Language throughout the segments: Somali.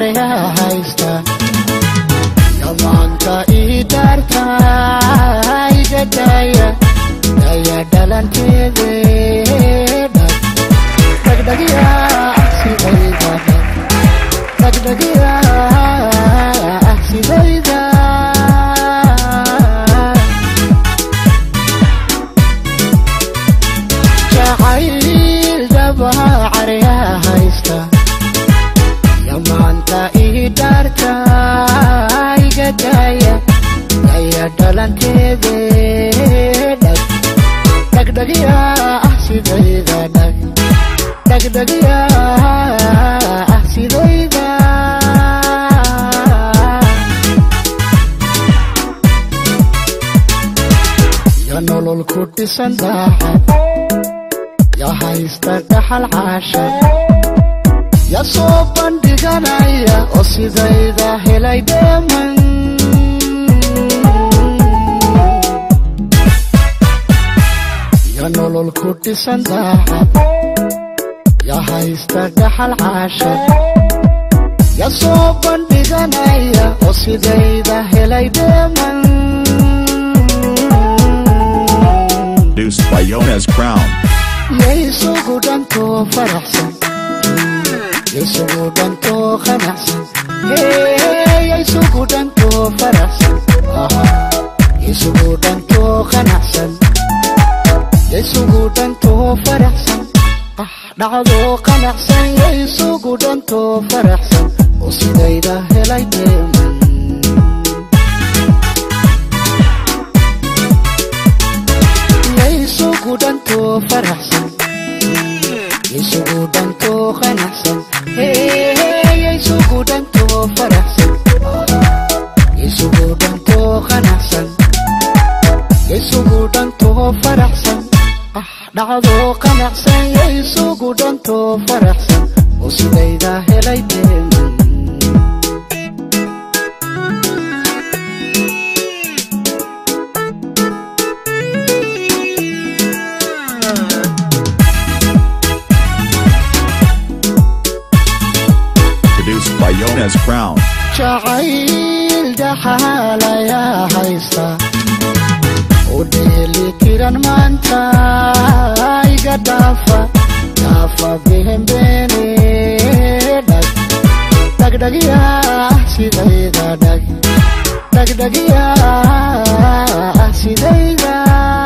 caryaa haysta yamaanka ii daarta iga daaya daya dhalanteede dhagdhagya sidayda dhagdhagya sidayda jacayl dhabaha caryaa haysta yamaanta ii dhaarta iga daaya daya dhalanteede dhag dhagdhagya sidayda dhag dhagdhagya sidayda ya nolol ku dhisan daacad ya haysta dhaxal caasha ya soo bandhiganaya oo sidayda helay dheeman ya nolol ku dhisan daacad ya haysta dhaxal caasha ya soo bandhiganaya oo sidayda helay dheeman Produced by Yones Crown. yaysugu dhantoo faraxsan yaysugu dhantoo qanacsan yaysugu dhantoo faraxsan yaysugu dhantoo qanacsan yaysugu dhantoo faraxsan ah dhacdoo qanacsan yaysugu dhantoo faraxsan oo sidayda helay deeman yaysugu dhantoo faraxsan yaysugu dhantoo qanacsan yaysugu dhantoo faraxsan yaysugu dhantoo qanacsan yaysugu dhantoo faraxsan ah dhacdoo qanacsan yaysugu dhantoo faraxsan oo sidayda helay deeman Produced by Yones Crown. jacayl dhaxaalayaa haysta u dheeli tiran maanta iga dhaafa dhaafa bihembeene dhag dhagdhagya sidayda dhag dhagdhagya sidayda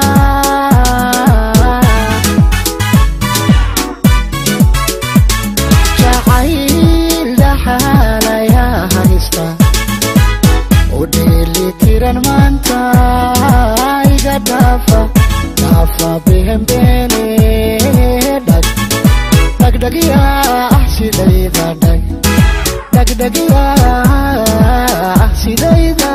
jacayl dhaxaalayaa haysta u dheeli tiran maanta iga dhaafa dhaafa bihembeene dhag dhagdhagya sidayda dhag dhagdhagya sidayda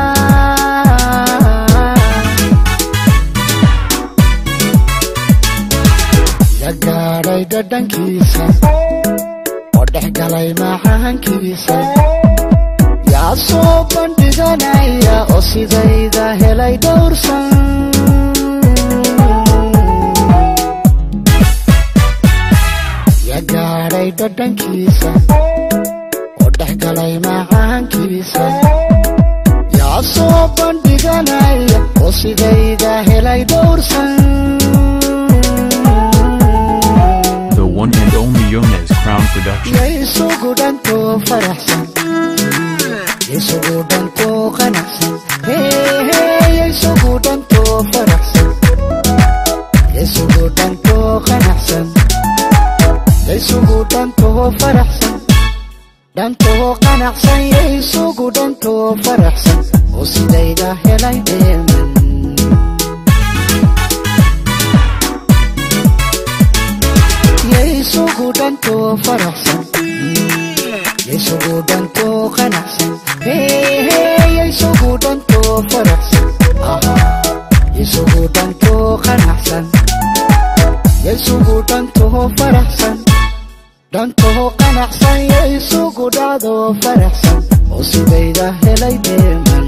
ya gaadhay dhadhankiisa oo dhex galay macaankiisa yaa soo bandhiganaya oo sidayda helay dhowrsan ya gaadhay dhadhankiisa oo dhex galay macaankiisa yaa soo bandhiganaya oo sidayda helay dhowrsan The one and only Yones Crown Production. yaysugu dhantoo faraxsan yaysugu dhantoo qanacsan yaysugu dhantoo faraxsan yaysugu dhantoo qanacsan yaysugu dhantoo faraxsan dhantoo qanacsan yaysugu dhantoo faraxsan oo sidayda helay dheeman yaysugu dhantoo faraxsan yaysugu dhantoo qanacsan yaysugu dhantoo faraxsan yaysugu dhantoo qanacsan yaysugu dhantoo faraxsan dhantoo qanacsan yaysugu dhacdoo faraxsan oo sidayda helay deeman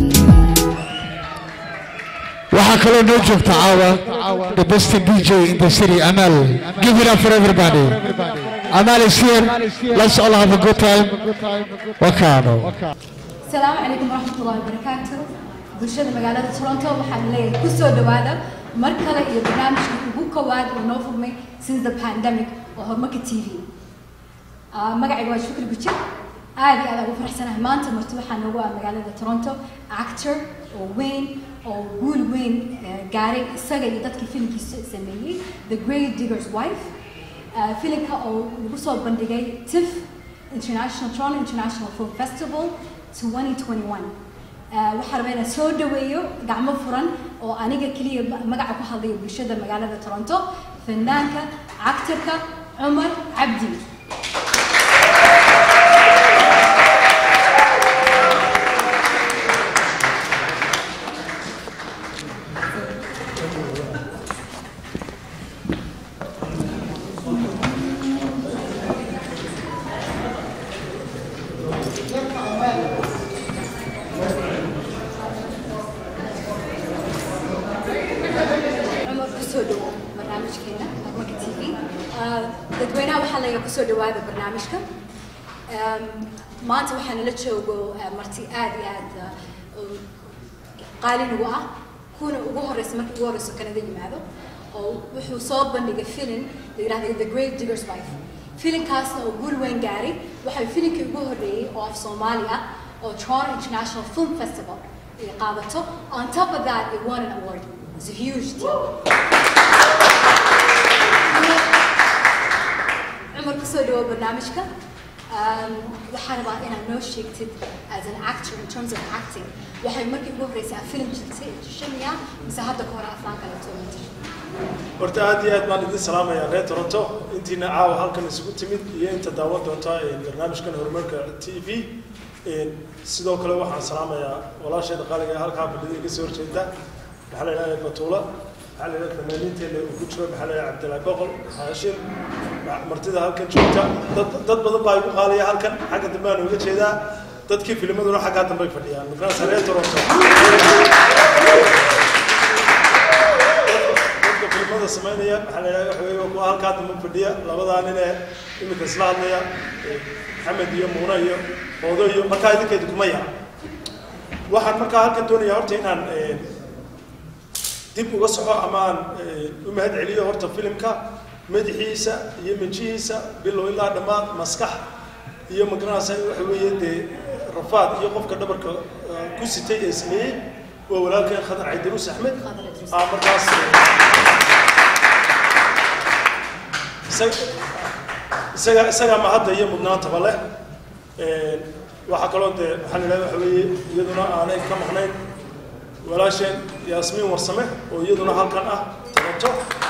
waxaa kaloo noo joogta caawa the best dj in the city amal give it up for everybody Amal is here. Let's all have a good time. Wakano. السلام عليكم ورحمة الله وبركاته bulshada magaalada toronto waxaan leeyahay ku soo dhawaada mar kale iyo barnaamijka ugu kowaad oo noo furmay since the pandemic oo horumarka t v Ah, magacayga waa shukri bujir aad iyo aad aan ugu faraxsanahay maanta marti waxaa noogu ah magaalada toronto actor oo weyn oo guul weyn eh, gaaray isaga iyo dadkii filimkiisa sameeyey the great diggers wife Ah, filimka oo lagu soo bandhigay tif international toronto international film festival 2021 Ah, waxaan rabaa inaan soo dhaweeyo gacmo furan oo aniga keliya ma- magaca ku hadlaya bulshada magaalada toronto fanaanka actorka cumar cabdi cumar kusoo dhawo barnaamijkeena horumarka t v dadweynaha waxaa laga kusoo dhawaada barnaamijka Um, maanta waxaa nala joogo uh, marti aad iyo aad uh, u qaali nagu ah kuna ugu horeysa markii ugu horeyso kanada yimaado oo wuxuu soo bandhigay filim la yidhahda the great diggers wife filimkaasna oo guul weyn gaaray waxay filimkii ugu horreeyey oo af soomaali ah oo toronto international film festival ay qaadato on top of that it won an award it's a huge deal cumar kusoo dhawo barnaamijka Um, waxaan rabaa inaad noo sheegtid as an actor in terms of acting waxay markii ugu horreysay aad film jirtay shamiya mise hadda ka hore aflaan kale toomatir horta aad iyo aad baan idin salaamayaa reer toronto intiina caawa halkan isugu timid iyo inta daawan doonta ee barnaamijkan horumarka t v Een, sidoo kale waxaan salaamayaa walaasheeda qaaliga ee halkaa fadhida iga soo horjeeda maxaa la yidhahdaa batuula maxaa la yidhahdaa fanaaniinteena uu ku jiro maxaa la yidhahdaa cabdilaahi boqol haashim ma- martida halkan joogta dad dad badan baa igu qaaliya halkan xagga dambe aan uga jeedaa dadkii filmaduna xaggaa dambe ay fadhiyaan markaas reer toronto dadka filimada samaynaya waxaa la yidhahdaa waxa weeye waa kuwa halkaa dambe fadhiya labadaa nin ee iminka isla hadlaya ee maxamed iyo muune iyo hoodo iyo markaa idinkeedu kuma yara waxaan markaa halkan doonayaa horta inaan eh, dib uga soxo ama aan eh, u mahad celiyo horta filimka madaxiisa iyo minjihiisa bilow ilaa dhammaan maskax iyo magaranaysa waxa weeye dee rafaad iyo qofka dhabarka eh, ku sitay ee sameeyey waa walaalkeen khadar caydaruus axmed Khadar Caydaruus. aa markaas eh, isaga- isaga isagaa mahadda iyo mudnaantaba leh Een, waxaa kaloo dee waxaa la yidhahda waxa weeye iyaduna aanay ka maqnayn walaasheen yaasmiin warsame oo iyaduna halkan ah toronto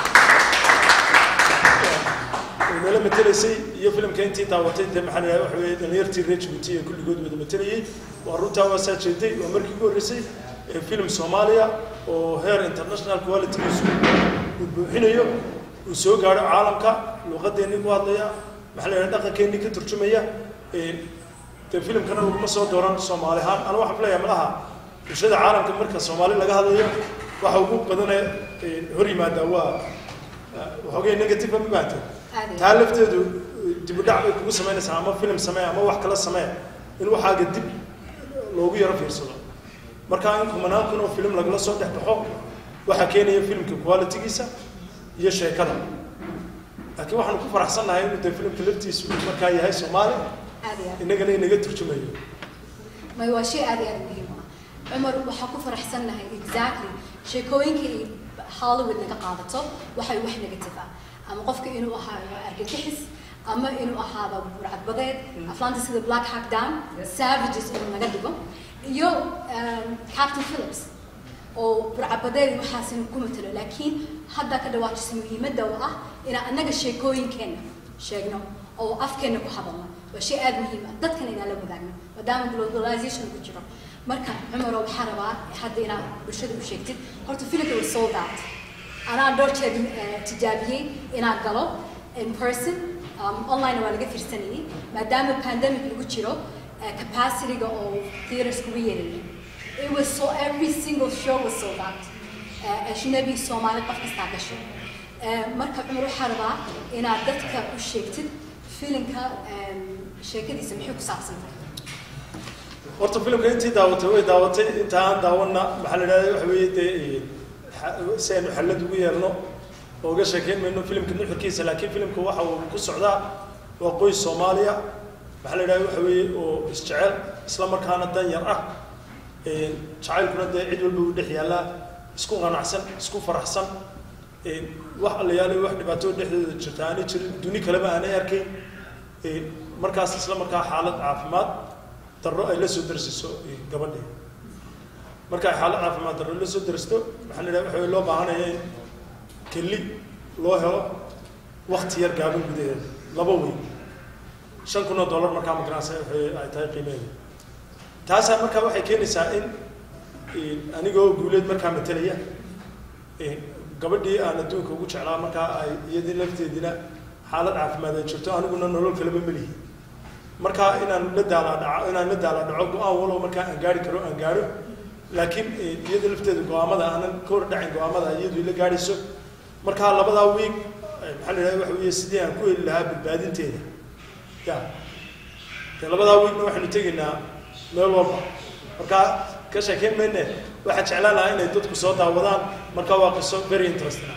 oo nala matelaysay iyo filimka intii daawatay dee maxaa la yidhahda waxa weeye dhalinyartii reer Djibouti ee kulligood wada matelayay waa runtaa waa saa jeeday waa markii ugu horreysay ee filim soomaaliya oo heer international qualitygiisu uu buuxinayo uu soo gaadho caalamka luuqadeennii ku hadlaya maxaa la yidhahda dhaqankeennii ka turjumaya Een, dee filimkana laguma soo dooran soomaali ahaan anu waxaan filayaa malaha bulshada caalamka marka soomaali laga hadlayo waxa ugu badane een, hor yimaada waa waxoogay negative ma baahantay Aad iyo taa lafteedu dib u dhac bay kugu samaynaysaa ama filim samee ama wax kala samee in waxaaga dib loogu yaro fiirsado marka in kumanaan kun oo filim lagala soo dhex baxo waxaa keenaya filimka qualitygiisa iyo sheekada laakiin waxaan ku faraxsannahay inuu dee filimka laftiisu uu markaa yahay soomaali aad iyo aad innagana inaga turjumayo may waa shay aad iyo aad muhiim u ah cumar waxaa ku faraxsannahay exactly sheekooyinka ay hollywood naga qaadato waxay wax negative ah ama qofka inuu ahaado argagixis ama inuu ahaado burcadbadeed aflaanta sida black hack down savages inuu naga dhigo iyo um, captain phillips oo burcabadeed waxaas inuu ku matalo laakiin hadda ka dhawaajisa muhiimadda oo ah inaan annaga sheekooyinkeena sheegno oo afkeena ku hadalno waa shay aada muhiim ah dadkana inaan la wadaagno maadaama globalization ku jiro marka cumaro waxaa rabaa hadda inaad bulshada u sheegtid horta filimka was sold out anaa dhowr jeer eh, tijaabiyey inaan galo in person um, online waa laga fiirsanayay maadaama pandemic lagu jiro eh, capacity-ga oo theaters kugu yeelayay It was so every single show was sold out. Uh, ajnabi Soomaali qof kastaa gasho. Uh, marka cumar waxaa rabaa inaad dadka u sheegtid filinka em, sheekadiisa maxay ku saabsan tahay horta filimka intii daawatay way daawatay inta aan daawana maxaa la idhahda waxa weeye dee xa- si aynu xallad ugu yeelno oo uga sheekeyn mayno filimka nuxurkiisa laakiin filimka waxa uu ku socdaa waa qoys soomaaliya maxaa la idhahda waxa weeye oo isjecel isla markaana dan yar ah Een, jacaylkuna dee cid walba uu dhex yaallaa isku qanacsan isku faraxsan Een, wax allayaale wax dhibaato dhexdooda jirta aanay jirin duni kaleba aanay arkayn Een, markaas isla markaa xaalad caafimaad darro ay la soo darsiso gabadhii marka ay xaalad caafimaad darro la soo darsto maxaa la idhaha waxa loo baahanaya in keli loo helo wakti yar gaaban gudaheeda laba weyn shan kun oo dollar markaa magaranaysa waxay ay tahay qiimeeda taasaa markaa waxay keenaysaa in in anigoo guuleed markaa matelaya in gabadhii aan adduunka ugu jeclaa markaa ay iyadii lafteedina xaalad caafimaad ay jirto aniguna nolol kaleba melihi markaa inaan la daala dhaco inaan la daala dhaco go-aan walow markaa aan gaari karo aan gaaro laakiin eh, iyada lafteeda go-aamada aanan ka hor dhacin go-aamada iyadu ila gaadhayso markaa labadaa wiig eh, maxaa la idhahda waxa weeye sidii aan ku heli lahaa badbaadinteeda ya dee labadaa wiigna waxaynu tegaynaa meel walba markaa ka sheekeyn mayne waxaa jeclaan lahaa inay dadku soo daawadaan markaa waa qiso very interesting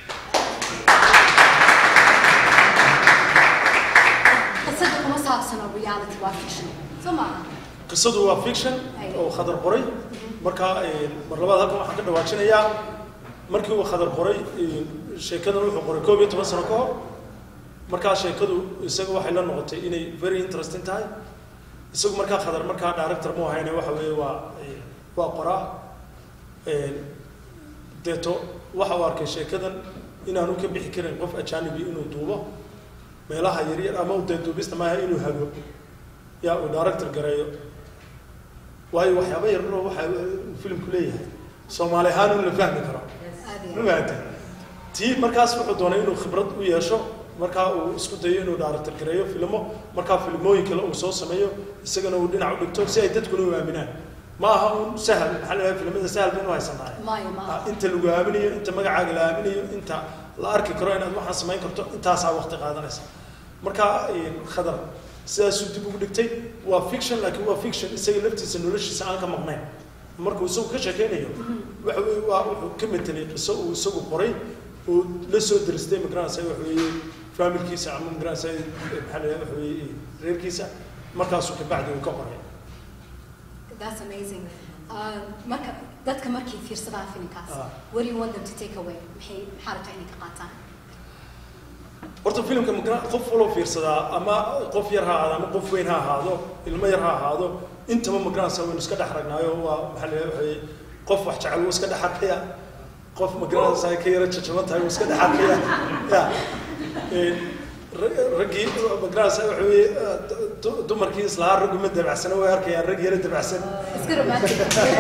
qisada kuma saabsano reality waa fiction soo maaha qisadu waa fiction oo khadar qoray markaa eh, mar labaad halkan waxaan ka dhawaajinayaa markii uu khadar qoray eh, sheekadan wuxuu qoray koob iyo toban sano ka hor markaa sheekadu isaga waxay la noqotay inay very interesting tahay isagu markaa khadar markaa director mu ahayne waxa weeye waa eh, waa qoraa Eh, deeto waxa uu arkay sheekadan inaanu ka bixi karin qof ajanibi inuu duubo meelaha yaryar ama dee duubista maaha inuu hago yaa uu director gareeyo waayo waxyaaba yararoo waxa uu filimku leeyahay soomaali ahaan in la fahmi karo aad ma iyo aad. fahamtay tii markaas wuxuu doonay inuu khibrad u yeesho markaa uu isku dayo inuu director gareeyo filmo markaa filmooyin kale uu soo sameeyo isagana uu dhinac u dhigto si ay dadkuna u aaminaan ma aha un sahal maxaa la dhahay filimada sahal baynu haysanahay maayo maaha Ah, inta lagu aaminayo inta magacaaga la aaminayo inta la arki karo inaad waxaan samayn karto intaasaa waqti qaadanaysa marka eh, khadar sidaasuu dib ugu dhigtay waa fiction laakiin waa fiction isaga laftiisa noloshiisa aan ka maqnayn markuu isagu ka sheekeynayo waxa weye waa wuxuu ka metelay qiso uu isagu qoray oo la soo daristay magaranaysa waxa weeye faamilkiisa ama magaranaysa eh, maxaa la dhahay waxa weeye reerkiisa markaasuu kabacdi uu ka qoray that's amazing Uh, marka dadka markay fiirsadaan filimkaas Ah. what do you want them to take away maxay maxaa rabtaa inay ka qaataan horta filimka magara qof waloo fiirsadaa ama qof yar ha ahaado ama qof weyn ha ahaado ilmo yar ha ahaado intaba magaranaysa waynu iska dhex ragnaayo waa maxaa la waxay qof wax jecel wuu iska dhex arkaya qof magaranaysa ay ka yara jajaban tahay wuu iska dhex arkaya ya Een, ra- raggii magaranaysa waxa weeye eh, du- du- dumarkii islahaa raggu ma dabacsana way arkayaan rag yara dabacsan iska romantic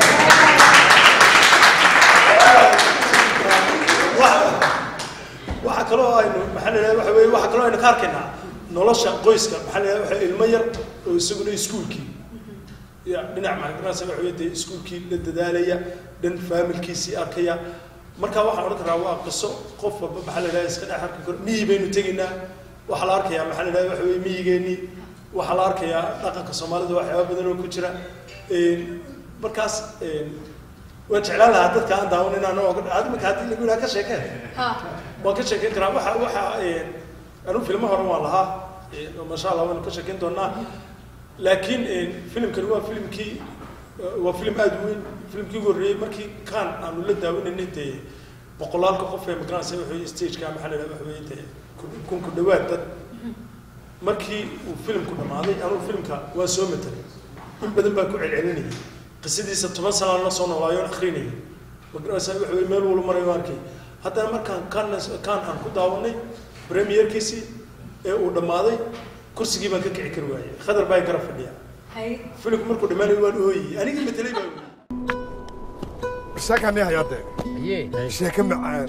waxa kaloo aynu maxaa la yidhahda waxa weeye waxa kaloo aynu ka arkaynaa nolosha qoyska maxaa la yidhahda waxa ilmo yar oo isaguna iskuulkii ya dhinac maxaankaasa waxa weeye dee iskuulkii la dadaalaya dhan faamilkiisii arkaya marka waxaan odhan karaa waa qiso qof walba maxaa la yidhahda iska dhex arki karo miyi baynu tegaynaa waxaa la arkayaa maxaa la yidhahda waxa weeye miyigeennii waxaa la arkayaa dhaqanka soomaalida waxyaaba badan oo ku jira Een, markaas een, waan jeclaan lahaa dadka aan daawan inaan oga adimaka haddii lagu yidhaha ka sheekeen ha waan ka sheekeyn karaa waxa waxa een, anigu filmo hore waan lahaa een, oo masha allah waanu ka sheekeyn doonaa laakiin een, filimkani waa filimkii waa filim aada u weyn filimkii ugu horreeyey markii kaan aanu la daawanaynay dee boqolaalka qof ee magaranaysa waxa weye stageka maxaa la yidhaha waxa weye dee kun- kun ku dhawaad dad markii uu filimku dhammaaday anugu filimka waan soo matelay in badan baan ku celcelinayay qisadiisa toban sanaan la soo noolaayo on akrinayay magaranaysa waxa weye meel walba marayo arkay haddana markaan kaan kaan aan ku daawanay premierkiisii ee uu dhammaaday kursigii baan ka kici kari waayey khadar baa garab fadhiya hay filimku markuu dhammaanayo waan ooyey anigii matelay baa ooyey sheekani hayaade sheeke macaan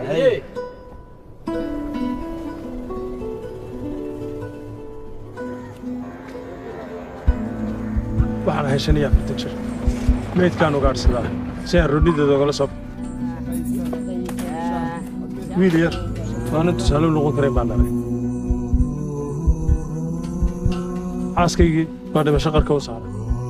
waxaan ahay shan iyo afartan jir meydkaan ugaadhsadaa si aan rodnideeda ogala soo wiil yar waana tusaale u noqon karayn baan dhalay xaaskaygii baa dhimasho qarka u saaray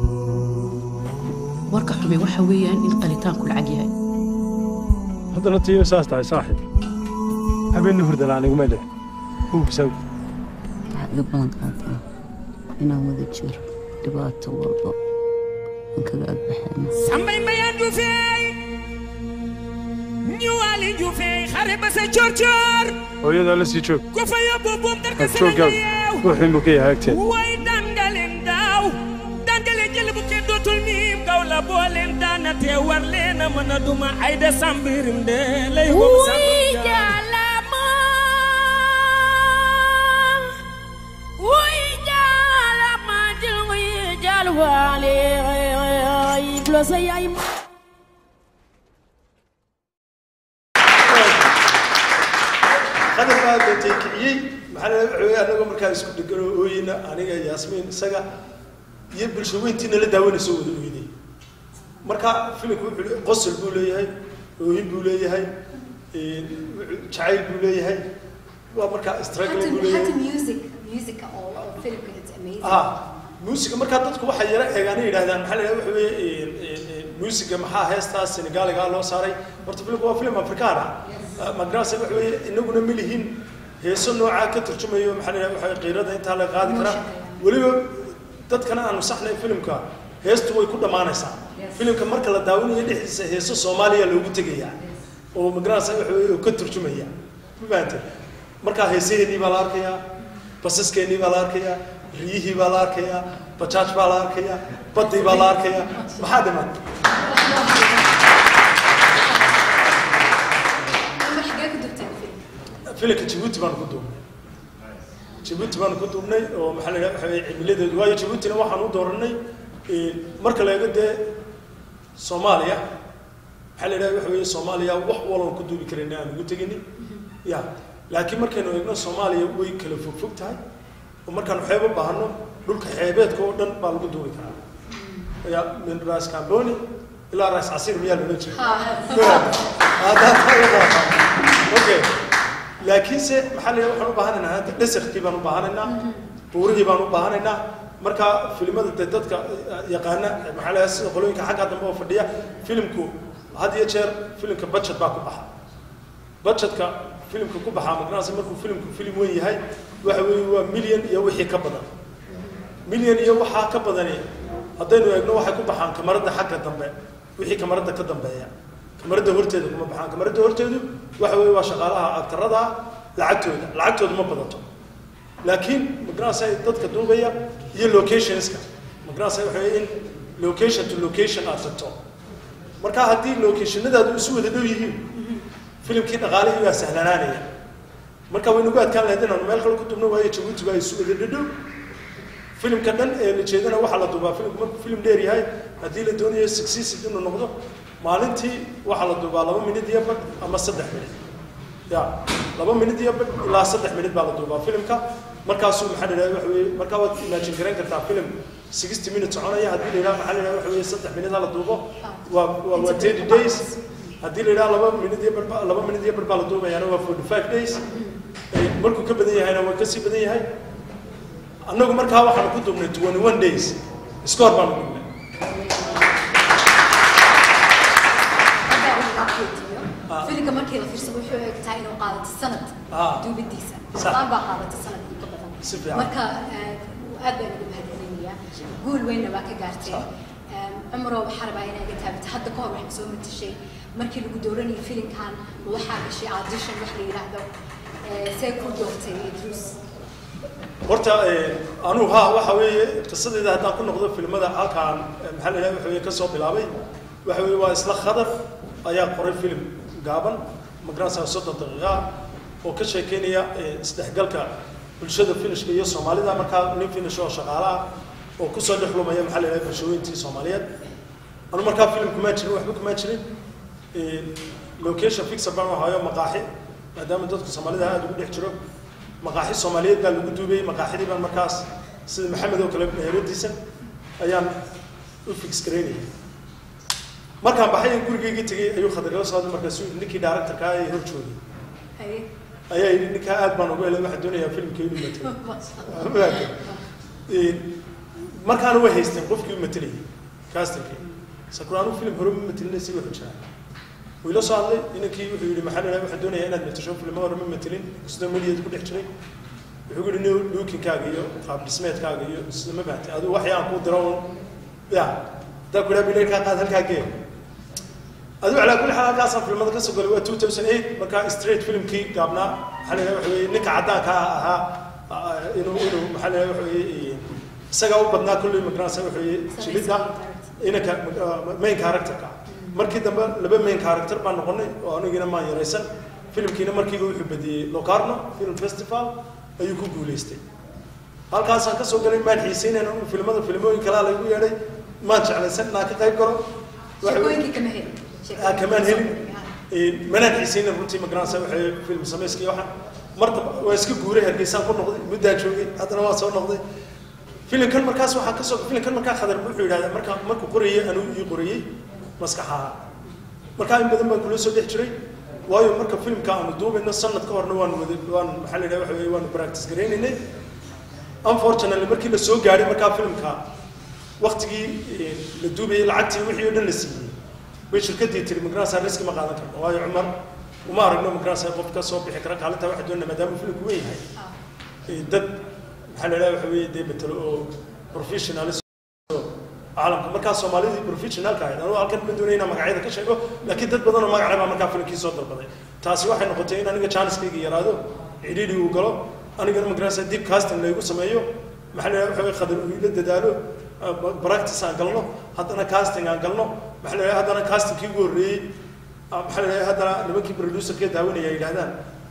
warka xumi waxa weeyaan in qalitaanku lacag yahay haddana tiyo saas tahay saaxib habeenna hurdala aniguma dheh uubsaw waxaad iga ballan qaadaa inaan wada jiro dhibaato walba aan kaga agbaxayno sambay mbayaan juufeey ñuwaali juufeey xare ba sa coor coor hooyadaa la sii joog ko fa yóbbu buum darka jooggaag yeew ruuxin buu ka yahay agteen way dangaleen daaw dangale jël bu ke dootul miim gaw la booleen daana te war leen a mën a duma ay de sambirim de lay wom Wuy jaalama wuy jaalama jël wuy jaal waale iblo sa yaay ma qadar baa dootay kiciyey maxaa la waxa weeye annagoo markaa isku dheganoo ooyina aniga yaasmiin isaga iyo bulsho weyntiina la daawanayso wada ooyday marka filimku wuxuu le- qosol buu leeyahay ooyin buu leeyahay een, wuxuu- jacayl buu leeyahay waa markaa struggling buu حتى leeyahay حتى ميوزك ميوزك او او فيلم كانت اميزنج ah muusiga markaa dadku waxay yara eegaan ay yidhahdaan maxaa la yidhahda waxa weeye een, een, een, muusiga maxaa heestaa senegaaligaa loo saaray horta filimku waa filim afrikaan ah magarasa waxa weeye inaguna ma lihin heeso noocaa ka turjumayo maxaa la yidhahda waxa weeye qiirada intaa la qaadi karaa weliba dadkana aanu saxnay filimka heestu way ku dhammaanaysaa filimka marka la daawanayo dhexdiisa heeso soomaaliya loogu tegayaa oo magarasa waxa weeye oo ka turjumaya ma fahamtay markaa heesaheedii baa la arkayaa basaskeenii baa la arkayaa riyihii baa la arkayaa bajaaj baa la arkayaa baddii baa la arkayaa maxaa dhiman حاجات كنت بتعمل filimka jabuuti baan ku duubnay jabuuti baan ku duubnay oo maxaa la yidhaha waxa weeye cimiladeedu waayo jabuutina waxaan u dooranay een, marka la eego dee soomaaliya maxaa la yidhaha waxa weeye soomaaliya wax walban ku duubi karayna aan ugu teginin ya laakiin markaynu eegno soomaaliya way kala fogfog tahay oo markaan xeeb u baahno dhulka xeebeedka oo dhan baa lagu duubi karaa ya min ras camboni ilaa ras casiir miyaa loola jeeda okay laakiinse maxaa la yidhaha waxaan u baahanaynaa hadda desertkii baan u baahanaynaa buurihii baan u baahanaynaa marka filimada dee dadka yaqaana maxaa la yidhaha sida qolooyinka xagga dambe oo fadhiya filimku had iyo jeer filimka budget baa ku baxa budgetka filimka ku baxaa magaranaysa markuu filimku filim weyn yahay waxa weeye waa milyan iyo wixii ka badan milyan iyo waxaa ka badani haddaynu eegno waxay ku baxaan kamaradda xagga dambe wixii kamaradda ka dambeeya kamaradda horteeda kuma baxaan kamaradda horteedu waxa weeye waa shaqaalaha aktarada lacagtooda lacagtooda ma badato laakiin magaranaysa dadka duubaya iyo locationska magaranaysa waxa weeye in location to location aad tagto marka haddii locationadaadu isu wada dhow yihiin filimkii dhaqaalihii baa sahlanaanaya marka way nagu adkaan lahayd inaanu meel kale ku dubno waayo jabuuti baa isu wada dhadhow filimka dhan ee la jeedana waxaa la duubaa filimku markuu filim dheer yahay haddii la doonayo successive inuu noqdo maalintii waxaa la duubaa laba minid iyo badh ama saddex minid ya laba minid iyo badh ilaa saddex minid baa la duubaa filimka markaasuu maxaa la yidhahda waxa weeye markaa waad imagine garayn kartaa filim sixty minutes soconaya haddii la yidhaha maxaa la yidhahda waxa weeye saddex minid ha la duubo waa waa waa thirty days haddii la yidhaha laba minid iyo badh laba minid iyo badh baa la duubayaana waa forty five days Eh, markuu ka badan yahayna waa kasii badan yahay annagu markaa waxaanu ku duubnay twenty one days iskoor baanu duubnay فيلم markii la fiirsado wuxuu eeg tahay inuu qaadato sanad Ah. duubidiisa Sax. islaan baa qaadato sanad iyo ka badan Si fiican. marka eh, aad baan ugu mahadcelinayaa guul weynna waa ka gaartay cumro waxaa rabaa inaa iga taabata hadda ka hor waxaan soo matashay markii lagu dooranayay filimkan ma waxaa gashay audition wax la yidhaahdo eh, see ku doortay idruus horta eh, anuu ha waxa weeye qisadeeda haddaan ku noqdo filmada halkaan eh, maxaa la yidhaha waxa weeye ka soo bilaabay waxa weeye waa isla khadar ayaa qoray filim gaaban magaranaysaa soddon daqiiqa ah oo ka sheekeynaya eh, isdhexgalka bulshada finishka iyo soomaalida markaa nin finish oo shaqaale ah oo kusoo dhex lumaya maxaa la yidhaha bulshooyintii soomaaliyeed anu markaa filim kumaa jirin waxba kumaa jirin Eh, location fixer baan u hayo maqaaxi maadaama dadku soomaalida aada ugu dhex jiro maqaaxi soomaaliyeed baa lagu duubay maqaaxidii baan markaas sida maxamed oo kale meheradiisa ayaan u fix garaynayay markaan baxay in gurigaygii tegey ayuu khadargala socday markaasu ninkii directorka ee hor joogay Haye. ayaa yidhi ninkaa aad baan ugu helay waxaan doonayaa filimka inuu matalo markaana way haysteen qofkii u matelayay castingkii sakura anigu film hore ma matelin si wuxuu jiraa wuu ila soo hadlay inankii wuxuu yidhi maxaa la waxaan doonayaa inaad matasho filmo hore ma matelin sida mediyaed ku dhex jiray wuxuu yidhi new lookinkaaga iyo qaab dhismeedkaaga iyo sida ma bahatay adigu waxay aan kuu diro un ya hadaa ku dhaha bileerkaa qaad halkaa gee adigu calaa kulli xaal halkaasaan filmada ka soo galay waa two thousand eight markaa straight filmkii gaabnaa maxaa la yidhaha waxa weeye ninka caddaanka ahaa inuu inuu maxaa la yidhaha waxa weeye isagaa u badnaa kulley magaranaysa waxa weeye jilidda inanka main characterka markii dambe laba main character baan noqonay oo anigina maan yaraysan filimkiina markiiba wuxuu badiyey locarno film festival ayuu ku guulaystay halkaasaan kasoo galay maan xiiseynayna filmada filmooyin kalaa laygu yeedhay maan jeclaysan inaan ka qayb galo shaqooyinkii kama helin kamaan helin manaan xiiseynin runtii magaranaysa waxay film samayskii waxaan marta waa iska guuray hargeysaan ku noqday muddaa joogay haddana waa soo noqday filimkan markaas waxaa kasoo filimkan markaa khadar wuxuu yidhahdaa markaa markuu qorayey anuu ii qorayey maskaxaha markaa in badan baan kula soo dhex jiray waayo marka filimka aanu duubayno sanad ka horna waan wada waan maxaa la yidhaha waxa weeye waanu practice garaynaynay unfortunately markii la soo gaadhay markaa filimka waktigii la duubayay lacagtii wixii oo dhan la siiyey bay shirkaddii tiri magaranaysa riski ma qaadan karno waayo cumar uma aragno magaranaysa qof ka soo bixi kara kaalinta waxa doonana maadaama filimku weyn yahay dad maxaa la yidhaha waxa weeye dee matalo oo professionalis caalamka markaa soomaalidii professionalka ahayd anugu halkan ma doonay inaan magacyada ka sheego laakiin dad badan oo magaca baa markaa filimkii soo dalbaday taasi waxay noqotay in aniga janiskayga yaraado cidhiidhi uu galo anigana magaranaysa deep casting laygu sameeyo maxaa la yidhaha waxa weye khadar uu ila dadaalo practice aan galno haddana casting aan galno maxaa la yidhaha haddana castingkii ugu horreeyey maxaa la yidhaha haddana nimankii producerkee daawanaya yidhahdaan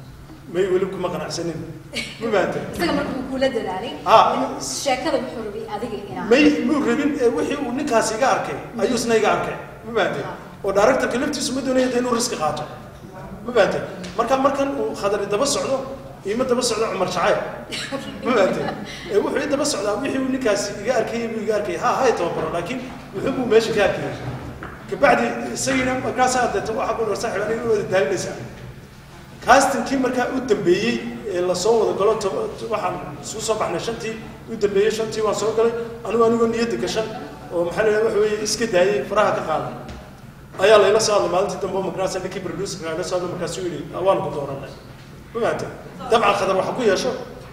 may weli kuma qanacsanin ma fahamtay isaga marka uu kula dadaalay Ah. inuu sheekada wuxuu rabay adiga inaa may muu rabin ee wixii uu ninkaas iga arkay ayuu isna iga arkay ma fahamtay oo directorka laftiisu ma doonaya dee inuu riski qaato ma fahamtay marka markan uu khadari daba socdo iima daba socdo cumar jacayl ma fahamtay ee wuxuu i daba socdaa wixii uu ninkaas iga arkayay buu iga arkayay ha hay tababaro laakiin wuxuu buu meesha ka arkayay kabacdi isagiina markaasaa deeto waxaa ku dhar saaxiib aniga wada daalinaysaa castingkii markaa u dambeeyey ee lasoo wada galo to- to- waxaan isku soo baxnay shantii u dambeeyey shantii waan soo galay anigu anigoo niyadda gashan oo maxaa la yidhaha waxa weeye iska daayey faraha ka qaaday ayaa layla soo hadlay maalintii dambe oo markaasa ninkii producerka layla soo hadlay markaasuu yidhi "Ah, waan ku dooranay ma fahamtay dabcan khadar waxa ku yeesho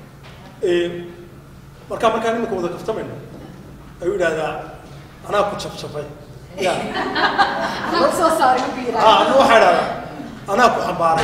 ee, markaa markaan iminka wada kaftamayno ayuu yidhahdaa anaa ku jafjafay ya anaa ku soo saaray markuu ah yidhaahdo anigu waxaa idhahdaa anaa ku xambaaray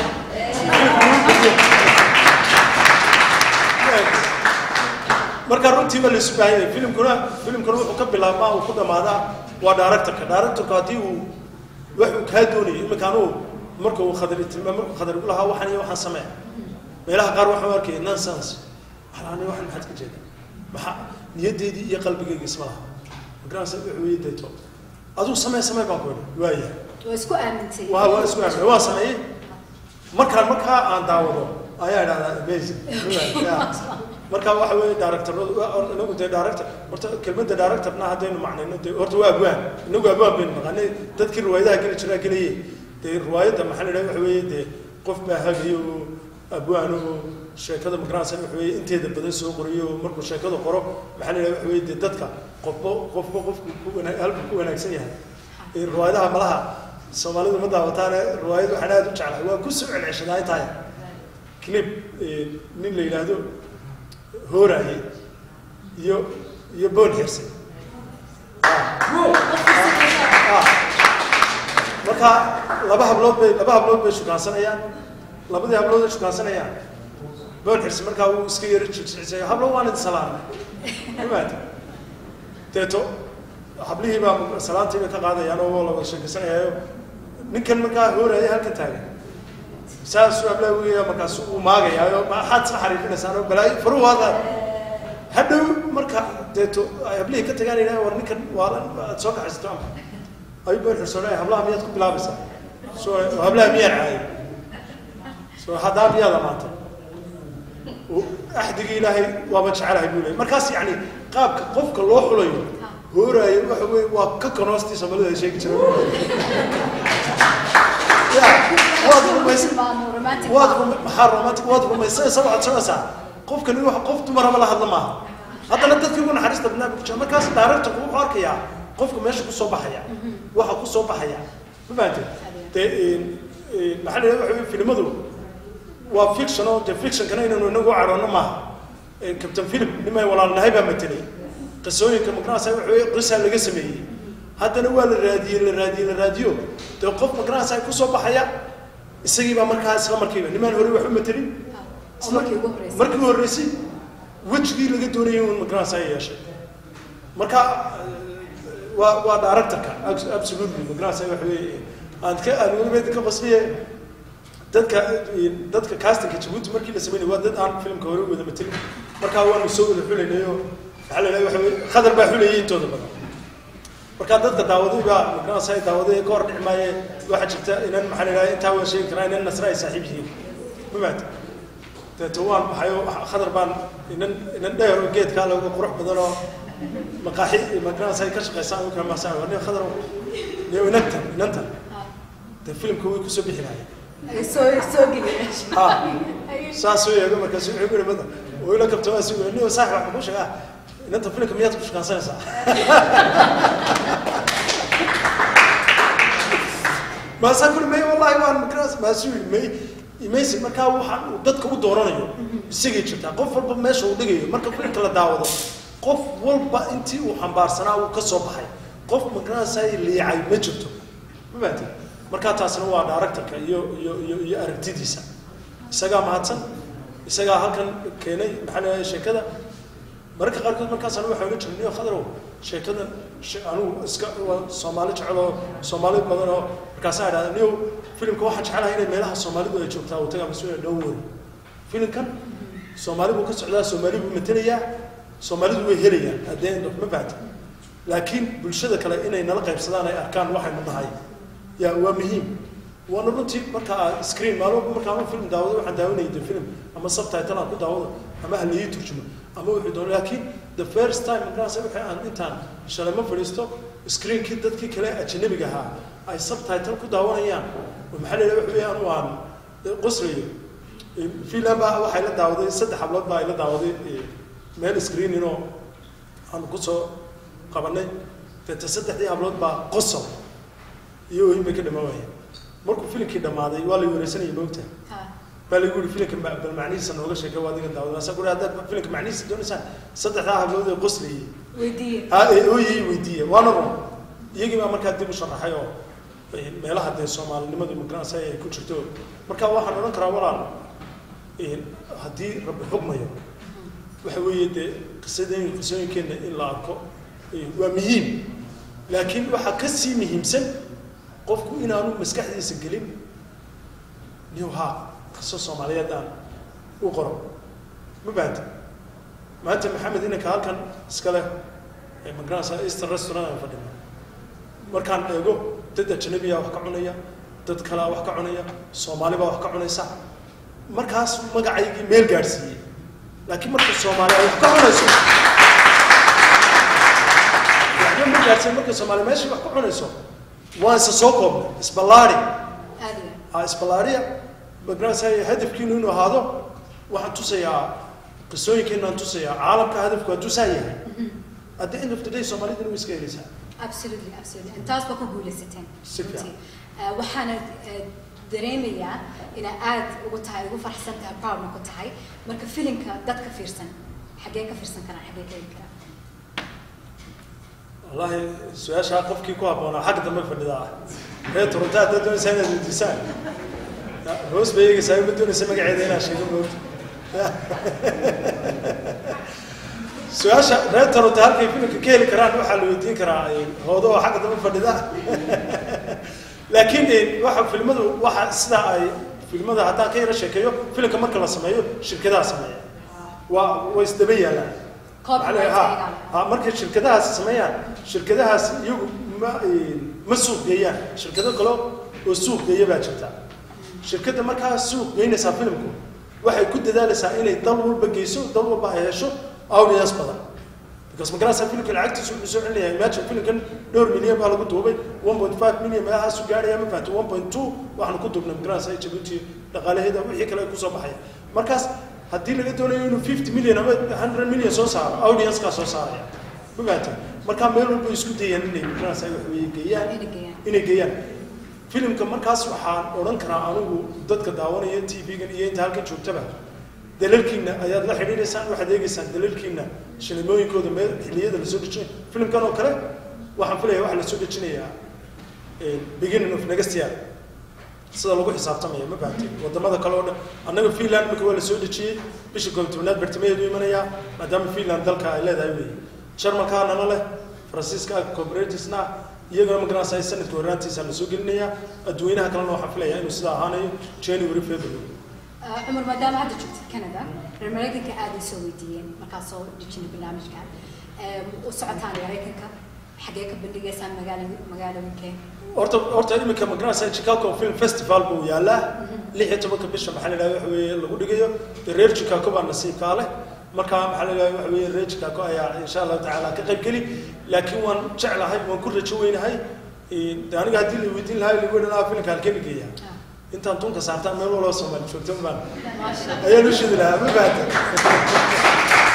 marka runtii ba laisu baahan yahay filimkuna filimkuna wuxuu ka bilaabmaa uu ku dhammaadaa waa directorka directorka haddii uu wax uu kaa doonayo iminka anugu marka uu khadar tilmaam markuu khadar igu lahaa waxan iyo waxaan samee meelaha qaar waxaan u arkaya nonsense waxaan waxan maxaad ka jeeda maxa niyaddeydii iyo qalbigayga isma laha markaas wuxuu ii deeto aduu samee samee baan ku idhi waayahay waa isku aamintay waa waa isku aaminay waan sameeyey markaan markaa aan daawado ayaa idhahdaa amazing marka waxa weeye directoradu inagu dee director horta kelmadda directorna haddaynu macnayno dee horta waa abwaan inagu abwaan baynu naqaanay dadkii riwaayadaha geli jiraa gelaye dee riwaayadda maxaa la idhaha waxa weeye dee qof baa hagayo oo abwaan oo sheekada magaranaysa waxa weeye inteeda badan soo qorayo oo markuu sheekada qoro maxaa la idhaha waxa weeye dee dadka qofba qofba qofku ku wana halku ku wanaagsan yahay ee riwaayadaha malaha soomaalidu ma daawataane riwaayad waxaan aad u jeclahay waa ku soo celceshadaa intahay clip eh, nin la yidhaahdo hooraye iyo iyo boon herse marka laba hablood bay laba hablood bay shukaansanayaan labadii hablood ay shukaansanayaan boon herse markaa uu iska yaro jijisay hablo waan idin salaamay imaad deeto hablihii baa salaantii bay ka qaadayaan oo la wada sheekaysanayaayo ninkan markaa hooraya halkan taagan saasuu ablaa weya markaas uu maagayaayo maxaad iska xariifinaysaan oo balaayo faruu waaqa hadhow marka deeto ay hablihii ka tagaan yidhaha war ninkan waalan aad soo kaxaysato ama ayuu been xirsoonaya hablaha miyaad ku bilaabaysaa so hablaha miyaa caayay so haddaa miyaad amaantay axdigii ilaahay waaba jecelahay buu leeyay markaas yacni qaabka qofka loo xulayo hooraayo waxa weeye waa ka kanoostii soomaalida ay sheegi jireen ya waad rumaysan waad rum maxaa romantic waad rumaysanaysa waxaad soconaysaa qofkani wax qof dumaraba la hadla maaha haddana dadkii ugu naxariista badnaa buu ku jira markaas directorku wuxuu arkayaa qofka meesha kusoo baxaya waxa kusoo baxaya ma fahamtay dee maxaa la yidhahda waxa weye filimadu waa fiction oo dee fictionkana inaynu inagu cadhoonno maaha captain philip nimay walaalnahay baa matelay qisooyinka magarasa waxa weye qisaa laga sameeyey haddana waa la raadiyey la raadiyey la raadiyo dee qof magarasa kusoo baxaya isagii baa markaa isla markiiba nimaan hore wax u matelin oo markii ugu horreysay markii ugu horreysay wejigii laga doonayay un magarasa yeeshay marka waa waa directorka absolutely magarasa waxa weye aan ka aan weligeed ka qasbiye dadka dadka castingka jabuuti markii la sameynay waa dad aan filmka hore u wada matelin markaa waanu soo wada xulaynayo maxaa la yidhahda waxa weye khadar baa xulayay intooda badan markaa dadka daawaday baa magarasa daawaday ka hor dhici maaye waxaa jirta inan maxaa la yidhahda intaa waan sheegi karaa inan nasra ay saaxiib yihiin mafaata deeto waan baxayo khadar baan inan inan dheer oo geedkaa looga qurux badan oo maqaaxi magarasa ay ka shaqaysaan u kala maasaan waa nin khadar niyo inantan inantan dee filimka way kusoo bixi lahayen ay soo soo geliyeen ha saasuu eego markaasu wuxuu yiri bada oo ila kabta waa sugu niyo saaxib waxaan ku sheegaa inanta filimka miyaad ku shaqaansanaysaa maasaa kuli may wallahi waan makras maasuu yiri may imaysi markaa waxaan uu dadka u dooranayo isagay jirtaa qof walba meesha uu dhigayo marka filimka la daawado qof walba intii uu xambaarsanaa uu ka soo baxay qof magarasay liicay ma jirto ma fahanteen markaa taasina waa directorka iyo iyo iyo iyo aragtidiisa isagaa mahadsan isagaa halkan keenay maxaa la yidhahda sheekada mararka qaarkood markaas anigu waxaan la jirin niyo khadarow sheekadan anigu iska waa soomaali jecel oo soomaali badan oo markaasaan idhahda niyo filimka waxaan jecelahay inay meelaha soomaalidu ay joogtaa uu tagaa mas-uula dhow wari filimkan soomaali buu ka socdaa soomaali buu matelayaa soomaalidu way helayaan haddee ma fahamta laakiin bulshada kale inay nala qaybsadaan ay arkaan waxaynu nahay ya waa muhiim waana runtii marka aad screen maalmo marka ama film daawado waxaan daawanayay de film ama subtitle aan ku daawado ama ha laii turjumo ama wuxuu doono laakiin the first time markaas wixii aan intaan shalay ma fadhiisto screenkii dadkii kale ajnabiga ahaa ay subtitle ku daawanayaan oo maxaa la yidhaha waxa weeyaan waan qoslayo filan baa waxay la daawaday saddex hablood baa ay la daawaday meel screening oo aan kusoo qabanay deeta saddexdii hablood baa qosol iyo oohin bay ka dhamaanayeen markuu filimkii dhammaaday waa la wareysanayay moogta baa lagu yiri filimka bal macnihiisa nooga sheekay waa adiga daawada asa guri haddaad filimka macnihiisa doonaysaan saddexdaa hablood ee qoslayay weydiiye ha ee ooyay weydiiye waana run iyagii baa markaa dib u sharaxay oo meelaha dee soomaalinimadu magarasa ay ku jirto marka waxaan odhan karaa walaal haddii rabbi xugmayo waxa weeye dee qisadeen qisooyinkeenna in la arko waa muhiim laakiin waxaa ka sii muhiimsan qofku inaanu maskaxdiisa gelin niw haa qiso soomaaliyeed aan u qoro ma bahanta maanta maxamed inanka halkan iskale magaranaysa eastern restaurant aan fadhino markaan eego dad ajnabiyaa wax ka cunaya dad kalea wax ka cunaya soomaali baa wax ka cunaysa markaas magacaygii meel gaadhsiiyey laakiin marka soomaali ay wax ka cunayso waxba ma gaadhsiin marka soomaali meeshii wax ka cunayso waan isa soo koobnay isballaari ha isballaariya magaranaysa hadafkiinu inuu ahaado waxaan tusayaa qisooyinkeena aan tusayaa caalamka hadafku hadduu saa yahay at the end of the day soomaalidina way iska helaysaa absolutely absolutely intaas baa ku guuleysateen Si fiican. runtii. Eh, waxaana eh, dareemayaa inaa aad ugu tahay ugu farxsan tahay proudna ku tahay marka filimka dadka fiirsan xaggee ka fiirsan karaan xaggee ka heli karaan wallahi su-aashaa qofkii ku habboonaa xagga dambe fadhidaa reer toronto haddaad doonaysaa inaad weydiisaan hoos bay eegaysaa ma doonaysa magaceeda inaan sheego moogta su-aasha reer toronto halkay filimka ka heli karaan waxaa la weydiin karaa hoodo oo xagga dambe fadhida laakiin waxa filmadu waxa sida ay filmada haddaan ka yara sheekeeyo filimka marka la sameeyo shirkadaha sameeya waa way isdaba yaalaan Copyright ha ayaga. ha markay shirkadahaas sameeyaan shirkadahaas iyagu ma ma suuq geeyaan shirkado kale oo suuq geeya baa jirta shirkadda markaa suuq geynaysaa filimku waxay ku dadaalaysaa inay dal walba geyso dal walba ay hesho audience badan because magarasa filimka lacagtiisu wuxuu soo celinayaa imagine filimkan dhowr milyan baa lagu duubay one point five milyan meelahaasu gaaraya ma fahamta one point two waxaanu ku duubnay magarasa jabuuti dhaqaalaheeda wixii kale ay kusoo baxaya markaas haddii laga doonayo inuu fifty million ama hundred million soo saaro audiencekaa soo saaraya ma fahamtay markaa meel walba isku dayaan inay magaranaysa wax weeye geeyaan inay geeyaan filimka markaas waxaan odhan karaa anigu dadka daawanaya t v-gan iyo inta halkan joogtaba dalalkiina ayaad la xidhiidhaysaan waxaad eegaysaan dalalkiina shilimooyinkooda meel xilliyada lasoo dejinayo filimkan oo kale waxaan filaya waxaa lasoo dejinayaa beginning of next year sida lagu xisaabtamaya ma fahamtay wadamada kale oo dhan annaga finland marka waa lasoo dejiyey bisha koob tobnaad bartimaheedu imanayaa maadaama finland dalka ay leedahay weeye jarmalkaa nala leh faransiiska cooperatives-na iyagana magaranaysa sanadka horaantiisa lasoo gelinayaa adduweynaha kalena waxaan filayaa inuu sidaa ahaanayo january february cumar maadaama hadda joogtid canada reer maraykanka aaday soo weydiiyeen markaa soo dejinay barnaamijkan u socotaan maraykanka xagee ka bandhigaysaan magaala magaalooyinkee horta horta iminka magaranaysa chicago film festival buu yaalaa lix iyo tobanka bisha maxaa la yidhahda waxa weeye lagu dhigayo dee reer chicago baa nasiibkaa leh marka maxaa la yidhahda waxa weeye reer chicago ayaa insha allahu tacaala ka qayb geli laakiin waan jeclahay waan ku rajo weynahay de aniga haddii la weydiin lahaa lagu odhan lahaa filimka halkee la geeyaa intaan tunka saartaan meel walba soomaali joogto baan ayaan u shidi lahaa ma fahamta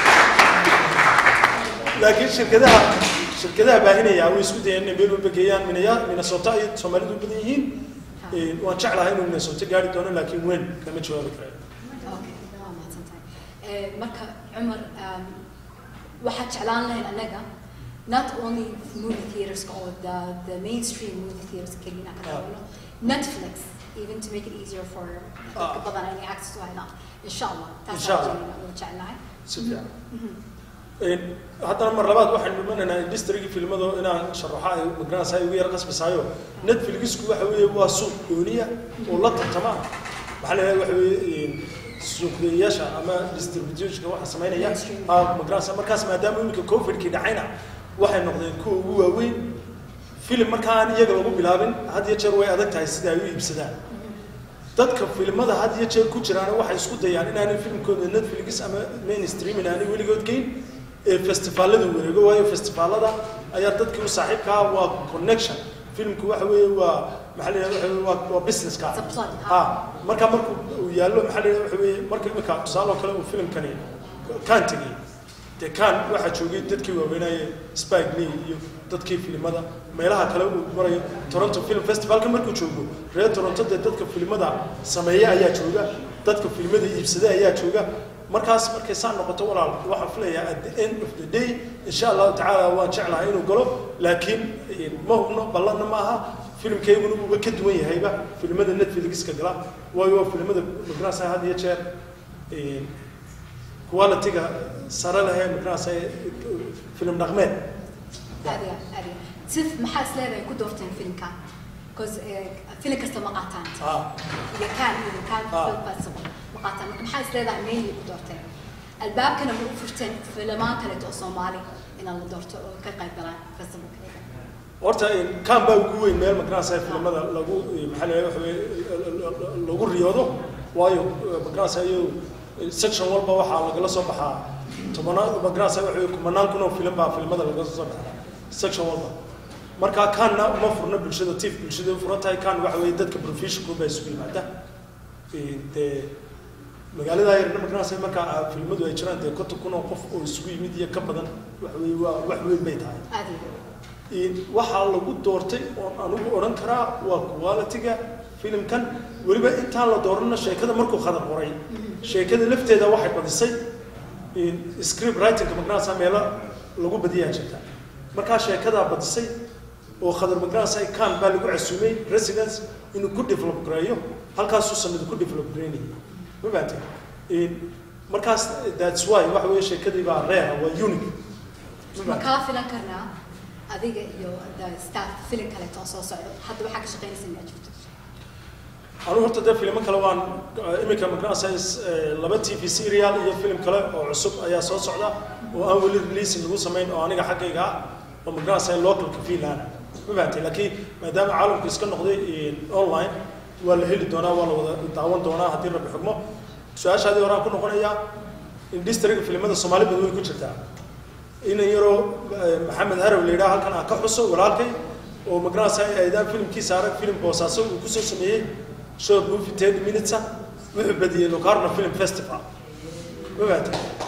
laakiin shirkadaha shirkadaha baahinaya way isku dayeen inay meel walba geeyaan minaya minnesota ay soomaalidu u badan yihiin waan jeclahay inuu minnesota gaari doono laakiin weyn kama jawaabi karayo Okay, waa mahadsantahay. Eh, marka cumar um, waxaad jeclaan lahayn annaga not only movie theaters or the, the mainstream movie theaters keliya inaan ka daawano netflix even to make it easier for dadka badan inay access u helaan insha allah Insha Allah. taasaan jeclahay si fiican haddana mar labaad waxaan dhimanaynaa industrigi filmado inaan sharaxo ay magaranaysa ay ugu yar qasbisaayo netflixku waxa weeye waa suuq gooniya oo la tartama maxaa la yidhahda waxa weeye suuqgeeyayaasha ama distributionka waxa samaynaya ah magaranaysa markaas maadaama iminka covidkii dhacayna waxay noqdeen kuwa ugu waaweyn filim markaan iyaga lagu bilaabin had iyo jeer way adag tahay sida ay u iibsadaan dadka filimada had iyo jeer ku jiraana waxay isku dayaan inaanay filimkooda netflix ama mainstream inaanay weligood geyn ee festivaalada wareego waayo festivaalada ayaa dadkii u saaxiibkaa waa connection filimku waxa weeye waa maxaa la yidhahda waxa weeye waa waa business ka ha marka markuu uu yaallo maxaa la yidhahda waxa weeye marka imika tusaale oo kale uu filimkani kaan tegey dee kaan waxaa joogay dadkii waaweynaaye spike lee iyo dadkii filimada meelaha kale uu marayo toronto film festivalka markuu joogo reer toronto dee dadka filimada sameeya ayaa jooga dadka filimada iibsada ayaa jooga markaas markay saa noqoto walaal waxaan filayaa at the end of the day insha allahu tacaala waan jeclahay inuu galo laakiin ma hubno ballanna ma aha filimkayguna uuba ka duwan yahayba filimada netflixka gala waayo waa filimada magarasa had iyo jeer quality-ga sare lehee magarasa filim dhaqmeed aadiga aadiga sif maxaa is leedahay ku doorteen filimkan because filim kasta ma qaataan iyo kaan iyo kaan film festival ma qaataan marka maxaa is leedahay mainly ku doorteen albaabkana ma u furteen filimaan kaleeto oo soomaali inaan la doorto oo ka qayb galaan festivalka horta kaan baa ugu weyn meel magarasa filimada lagu maxaa la waxa weye lagu riyoodo waayo magarasa iyo section walba waxaa lagala soo baxaa tobanaan magarasa waxa weye kumanaan kun oo filim baa filimada lagala soo baxaa section walba marka kaanna uma furna bulshada tif bulshada u furan tahay kaan waxa weeye dadka professional baa isugu yimaada dee magaalada yarna magarasa marka filimadu ay jiraan dee konton kun oo qof oo isugu yimid iyo ka badan waxa weye waa wax weyn bay tahay waxaa lagu doortay oon anigu odhan karaa waa quality-ga filimkan weliba intaan la dooranna sheekada markuu khadar qoray sheekada lafteeda waxay badisay script writingka magarasa meelo lagu badiyaa jirta markaa sheekadaa badisay oo khadar magarasa kan baa lagu casuumay residence inuu ku develop gareeyo halkaasuu sanadu ku develop gareynayay ma fahamtay markaas that's why waxa weeye sheekadii baa reera waa unique ma kaa filan karnaa adiga iyo the staff filim kaleeto oo soo socdo hadda waxaa ka shaqaynaysa inaad jirto anigu horta dee filimo kale waan iminka magarasa laba t v serial iyo film kale oo cusub ayaa soo socda oo aan weli releasing lagu samayn oo aniga xaggayga ah oo magarasa localka finland ma fahamtay laakiin maadaama caalamku iska noqday online waa la heli doonaa waa la wada daawan doonaa haddii rabbi xugmo su-aashaadii horaan ku noqonayaa industriga filimada soomaali badan way ku jirtaa inan yaroo maxamed harow la yidhaha halkan aan ka xuso walaalkay oo magarasa aydaan filimkiisa arag filim boosaaso uu kusoo sameeyey short movie ten minutes wuxuu badiyey locarno film festival ogaata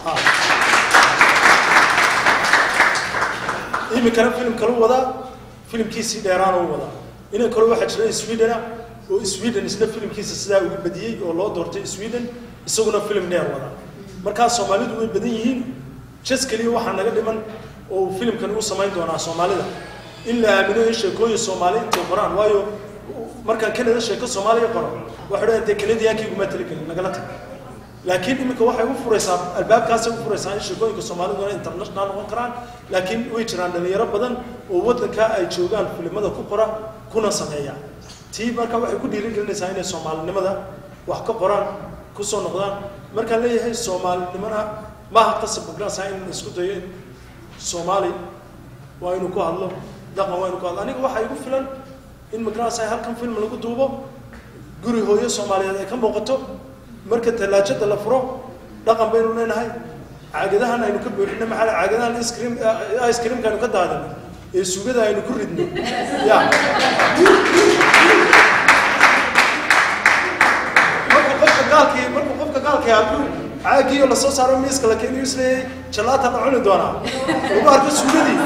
iminkana filim kalu wadaa filimkiisii dheeraana u wadaa inan kale waxaa jira swedena oo sweden isna filimkiisa sidaa ugu badiyey oo loo doortay sweden isaguna filim dheer wadaa markaa soomaalidu way badan yihiin jas keliya waxaa naga dhiman oo uu filimkan u samayn doonaa soomaalida in la aamino in sheekooyin soomaali intay qoraan waayo markaan kanada sheeko soomaaliya qoro waxay dhahan dee kanadiyankii iguma talagelin nagala tag laakiin iminka waxay u furaysaa albaabkaasay u furaysaa in sheekooyinka soomaaliduna international noqon karaan laakiin way jiraan dhalinyaro badan oo waddanka ay joogaan filimada ku qora kuna sameeya tii marka waxay ku dhiirigelinaysaa inay soomaalinimada wax ka qoraan kusoo noqdaan markaan leeyahay soomaalinimana maaha qasab magaranaysaa in isku dayo in soomaali waa inuu ku hadlo dhaqan waa inuu ku hadlo aniga waxaa igu filan in magaranaysaa halkan film lagu duubo guri hooyo soomaaliyeed ay ka muuqato marka tallaajada la furo dhaqan baynu leenahay caagadahan aynu ka buuxino maxaa la- caagadahan ice cream ice creamka aynu ka daadino ee sugada aynu ku ridno ya marka qofka gaalkii marka qofka gaalkii hadduu caagiyo lasoo saaro miiska la keeniyo isleeyay jalaata la cuni doonaa lagu arko sugadii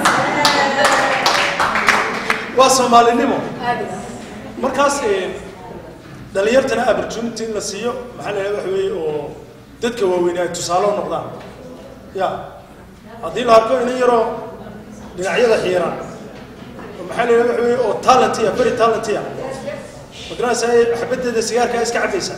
waa soomaalinimo markaas eh, dhalinyartana opportunity in la siiyo maxaa la yidhaha waxa weeye oo dadka waaweyn ay tusaale u noqdaan ya haddii la arko inin yaroo dhinacyada xiiran oo maxaa la yidhaha waxa weeye oo talentia very talentia magaranaysaa xabaddeeda sigaarkaa iska cabaysa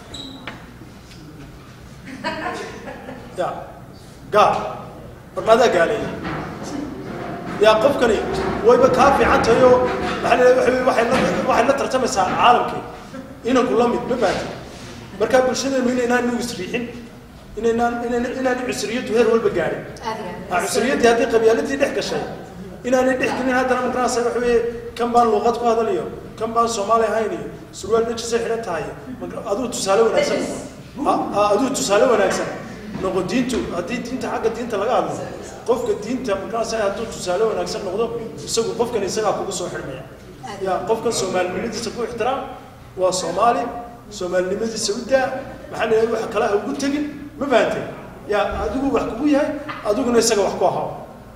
ya gaal barmaadaa gaaleeya yaa qofkani wayba kaa fiican tahay oo maxaa la yidhaha waxa weeye waxay la waxay la tartamaysaa caalamkii inanku la mid ma baati markaa bulshadeenu inaynaan nu isriixin inaynaan inayna inaan cusriyadu heer walba gaadhin ah cusriyaddii haddii qabyaaladii dhex gashay inaanay dhex gelin haddana markaasa waxa weeye kan baan luuqad ku hadalayo kan baan soomaali ahayn iyo surwaal dhajisay xidhan tahay marka aduu tusaale wanaagsan noqo Ha- ha, aduu tusaale wanaagsan noqo diintu haddii diinta xagga diinta laga hadlo qofka diinta markaasa hadduu tusaale wanaagsan noqdo isagu qofkan isagaa kugu soo xidhmaya ya qofkan soomaalinimadiisa ku ixtiraam waa soomaali soomaalinimadiisa u daa maxaa la yidhaha wax kale ha ugu tegin ma fahantay ya adigu wax kugu yahay adiguna isaga wax ku ahaa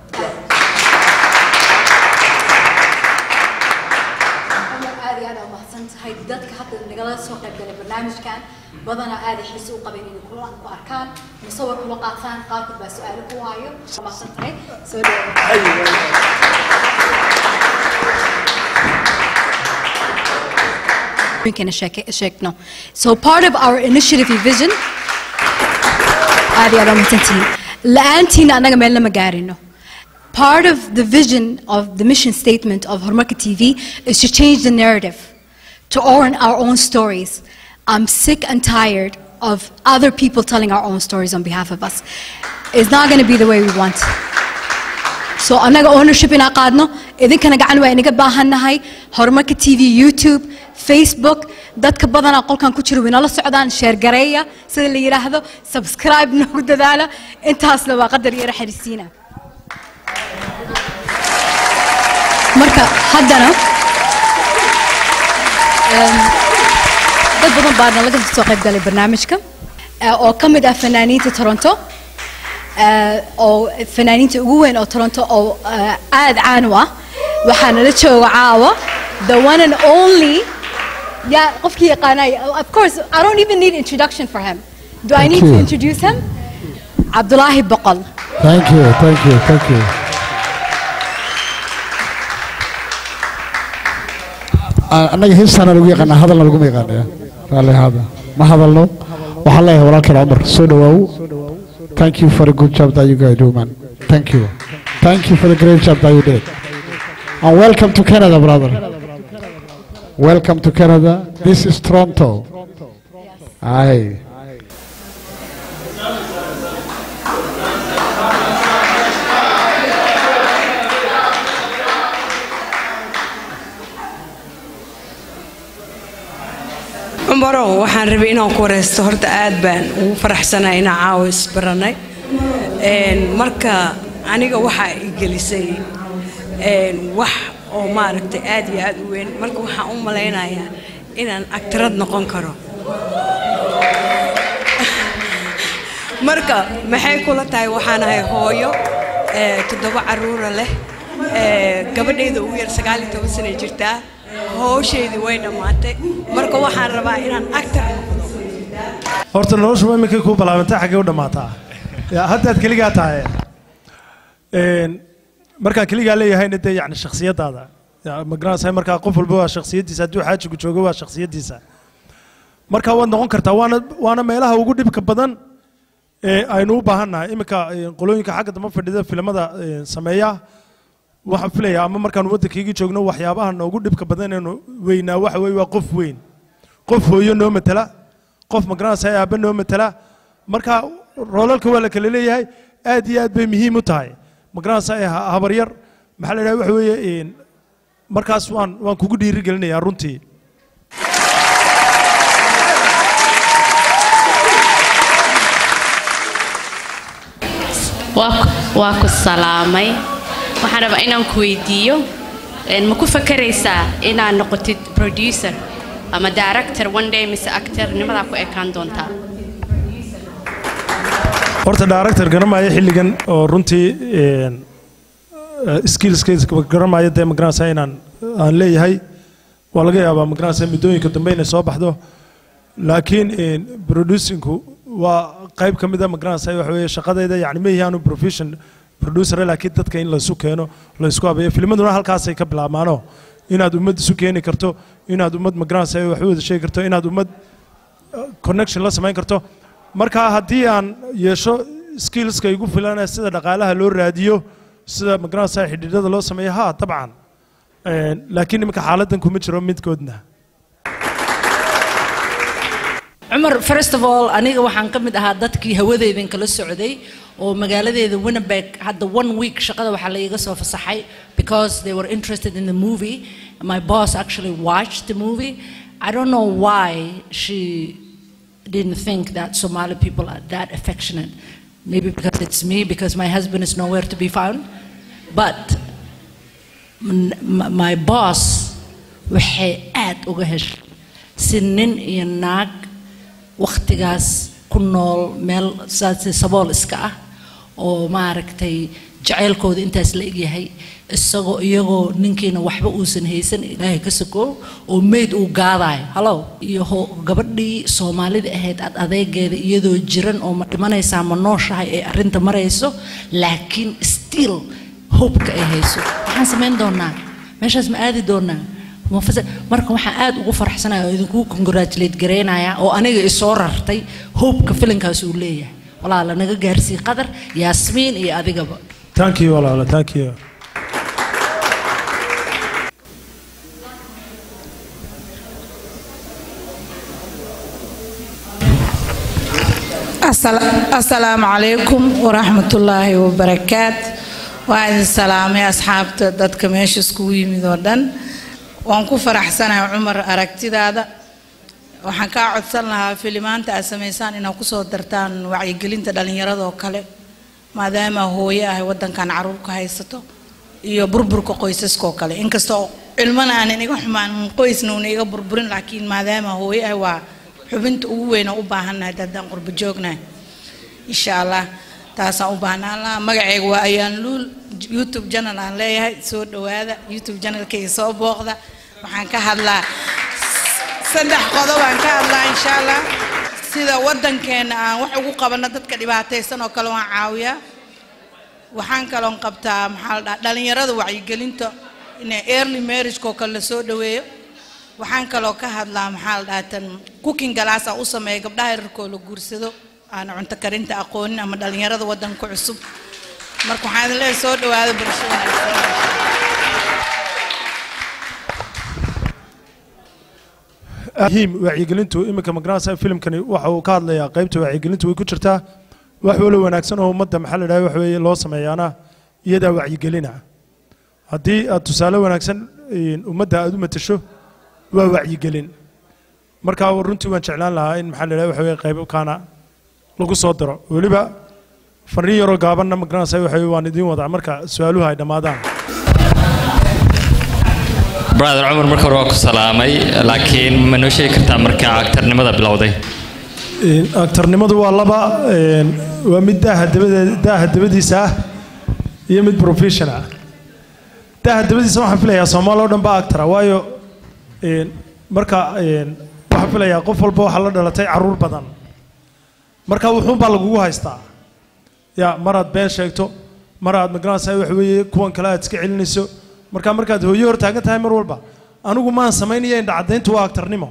aad iyo aad aa umahadsan tahay dadka hadda nagala soo qayb galay barnaamijkan badanaa aaday xiise u qabeen inay kula ku arkaan musawir kula qaataan qaarkood baa su-aalo ku waayo waa mahadsan tahay soo dhawaada Winkana sheeke- sheegno. So part of our initiative iyo vision aad iyo aad aa umahadsantihiin la-aantiina annaga meelna ma gaarino Part of the vision of the mission statement of Hormarka TV is to change the narrative, to own our own stories. I'm sick and tired of other people telling our own stories on behalf of us. It's not going to be the way we want. So annaga ownership inaa qaadno idinkana gacan waa inaga baahannahay horumarka tv youtube facebook dadka badanaa qolkan ku jira winala socdaan sheergareeya sida la yidhaahdo subscribe noogu dadaala intaasna waa qadar iyo raxarisiina marka haddana em, dad badan baana laga soo qayb galay barnaamijka eh, oo ka mid ah fanaaniinta toronto eh, oo fanaaniinta ugu weyn oo toronto oo eh, aad caan u ah waxaa nala jooga caawa the one and only yeah qofkii yaqaanay of course I don't even need introduction for him do I Thank need to you. introduce him Abdullahi Boqol Thank you, thank you, thank you. Ah, annaga heestaana lagu yaqaanaa hadalna laguma yaqaanaya raalli ahaada ma hadalno waxaan leeyahay walaalkeen cumar soo dhawaaw thank you for the good job that you guys do man thank you thank you for the great job that you did and welcome to canada brother welcome to canada this is toronto aye cumarow waxaan rabay inaan ku wareysto horta aad baan ugu faraxsanahay inaan caawa isbaranay Een, marka aniga waxaa i gelisay een, wax oo maaragtay aad iyo aad u weyn marka waxaan u malaynayaa inaan agtarad noqon karo marka maxay kula tahay waxaan ahay hooyo ee, toddoba caruura leh ee, gabadhayda ugu yar sagaal iyo toban sanay jirtaa howshaydii way dhammaatay marka waxaan rabaa inaan actor horta noloshu iminkay kuu balaabantay xaggee u dhammaataa Ya, haddaad keligaa tahay Een, markaan keligaa leeyahayna dee yani shakhsiyadaada Ya, ma garanaysaa markaa qof walba waa shakhsiyadiisa hadduu xaajigu joogo waa shakhsiyadiisa marka waad noqon kartaa waana waana meelaha ugu dhibka badan ee aynu u baahannahay iminka ee, qolooyinka xagga dambe fadhida filimada ee, sameeya waxaan filayaa ama markaan waddankaygii joogno waxyaabaha noogu dhibka badan inaynu weynaa waxa weeye waa qof weyn qof hooyo noo matala qof magaranaysaa aabbe noo matala marka roolalka waa la kala leeyahay aad iyo aad bay muhiim u tahay magaranaysaa ha- habaryar maxaa la idhaha waxa weeye een, markaas waan waan kugu dhiiri gelinayaa runtii waa ku- waa ku salaamay waxaan rabaa inaan ku weydiiyo een, ma ku fakaraysaa inaad noqotid producer ama director one day mise actor nimadaa ku ekaan doontaa horta director garanaya xilligan oo runtii een, eh, skillskiisa garanaya dee magaranaysaa inaan aan leeyahay waa laga yaabaa magaranaysaa muddooyinka dambe inay soo baxdo laakiin een, producingku waa qayb ka mid a magaranaysaa waxa weeye shaqadayda yani ma yahaanu profession producer laakiin dadka in laysu keeno laysku habeeyo filmaduna halkaasay ka bilaabmaano inaad ummad isu keeni karto inaad ummad magaranaysaa wax u wada sheegi karto inaad ummad connection la samayn karto marka haddii aan yeesho skillska igu filanaya sida dhaqaalaha loo raadiyo sida magaranaysaa xidhiidhada loo sameeyo ha dabcan Een, laakiin iminka xaaladan kuma jiro midkoodna cumar first of all aniga waxaan ka mid ahaa dadkii hawadeydan kala socday oo magaaladeeda winnebeg hadda one week shaqada waxaa la iga soo fasaxay because they were interested in the movie my boss actually watched the movie i don't know why she didn't think that somali people are that affectionate maybe because it's me because my husband is nowhere to be found but m- m- my boss waxay aad uga heshay si nin iyo naag wakhtigaas ku nool meel saas sabool iska ah oo maaragtay jacaylkooda intaas la egyahay isagoo iyagoo ninkiina waxba uusan haysan ilaahay ka sokoo oo meyd uu gaadayo halow iyo ho- gabadhii soomaalida ahayd ad adeegeeda iyadoo jiran oo ma dhimanaysaa ma nooshahay ee arrinta marayso laakiin still hopeka ay hayso maxaan samayn doonaa meeshaas ma aadi doonaa Ma fasa- marka waxaan aad ugu faraxsanaya oo idinku congratulate garaynaya oo aniga isoo rartay hopeka filinkaas uu leeyahay walaala naga gaarsii qadar yaasmiin iyo adigaba thank you walaalo thank you asalaamu calaykum waraxmatullaahi wabarakaat waa idin salaamay asxaabta dadka meesha iskugu yimid oo dhan waan ku faraxsanahay cumar aragtidaada waxaan kaa codsan lahaa filimaanta aad samaysaan inaad kusoo dartaan wacyigelinta dhallinyarada oo kale maadaama hooye ah wadankan caruur ka haysato iyo burburka qoysaska oo kale inkastoo cilmana aanan iga xumaan qoysna una iga burburin laakiin maadaama hooye ah waa xubinta ugu weyn oo u baahannahay haddaan qurbo joognahay insha allah taasaan u baahnaan lahaa magacayga waa ayaan luul youtube channel aan leeyahay soo dhowaada youtube channelkayga soo booqda waxaan ka hadlaa saddex qodob aan ka hadlaa insha allah sida wadankeena aan wax ugu qabano dadka dhibaataysan oo kale waan caawiyaa waxaan kaloon qabtaa maxaa la dhaha dhalinyarada wacyigelinta in early marriage oo kale lasoo dhaweeyo waxaan kaloo ka hadlaa maxaa la dhahaa tan cooking galaas aan u sameeya gabdhaha yararkoo la guursado aan cunto karinta aqoonin ama dhalinyarada wadanka cusub marka waxaan idin leeyahay soo dhawaada bulsho muhiim wacyigelintu iminka magaranaysaa filimkani waxa uu ka hadlayaa qaybta wacyigelintu way ku jirtaa wax walo wanaagsan oo ummadda maxaa la dhaha wax weeye loo sameeyaana iyadaa wacyigelina haddii aad tusaale wanaagsan een, ummadda aad u matasho waa wacyigelin marka runtii waan jeclaan lahaa in maxaa la dhaha waxa weeye qaybkaana lagu soo daro weliba fariin yaroo gaabanna magaranaysaa waxa weeye waan idiin wadaa marka su-aaluhu ay dhammaadaan brother cumar marka hore waa ku salaamay laakiin ma noo sheegi kartaa markaa actarnimada bilowday aktarnimadu waa laba een, waa mid daaha dabade- daaha dabadiisa ah iyo mid professional ah daaha dabadiisa waxaan filayaa soomaali oo dhan baa actora waayo een, marka een, waxaan filayaa qof walba waxaa la dhalatay caruur badan marka wuxuun baa lagugu haystaa ya maraad been sheegto maraad magaranaysaa wax weeye kuwan kale aad iska celinayso marka markaad hooyo hor taagan tahay mar walba anigu maan samaynaya indha caddayntu waa aktarnimo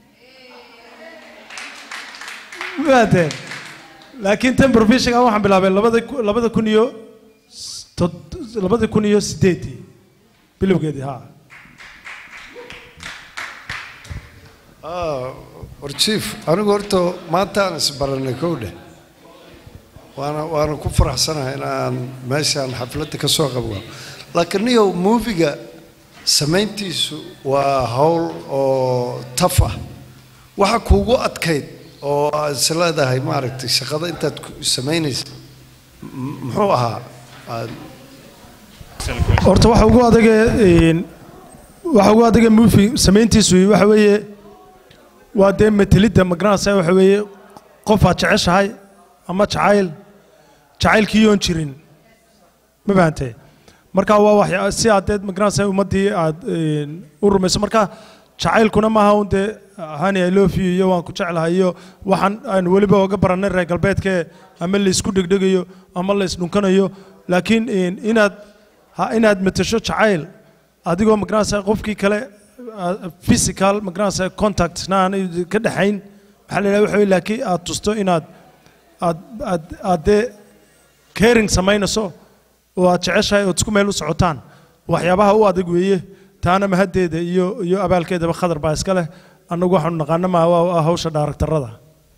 maadeen laakiin tan professional waxaan bilaabay labada ku- labada kun iyo s- tod- labada kun iyo sideedii bilowgeedii ha Ah, war chief anigu horta maanta aan isbaranay kow dheh waana waana ku faraxsanahay in aan meeshaan xafladda ka soo qabgo laakiin niyow muufiga samayntiisu waa hawl oo taf ah waxa kuugu adkayd oo aad is leedahay maaragtay shaqada intaad ku- samaynaysa m- muxuu ahaa Aad- horta waxa ugu adage een, waxa ugu adage movie samayntiisu waxa weeye waa dee matelidda magaranaysaa waxa weeye qof aad jeceshahay ama jacayl jacaylkii yoon jirin ma fahantee marka waa wax si aad dee magaranaysaa ummaddii aad een, u rumayso marka jacaylkuna maaha un dee hani i love you iyo waan ku jeclahay iyo waxaan aan weliba oga barannay reer galbeedkee ama laysku dhegdhegayo ama laysdhunkanayo laakiin een, inaad ha inaad matasho jacayl adigoo magaranaysaa qofkii kale ah, physical magaranaysaa contact na aan ka dhexayn maxaa la yidhaha waxa weye laakiin aad tusto inaad aad aad aad dee caring samaynayso oo aad jeceshahay ood isku meel u socotaan waxyaabaha u adag weeye taana mahaddeeda iyo iyo abaalkeedaba khadar baa iska leh annagu waxaanu naqaana maaha waa hawsha dhaaraktarada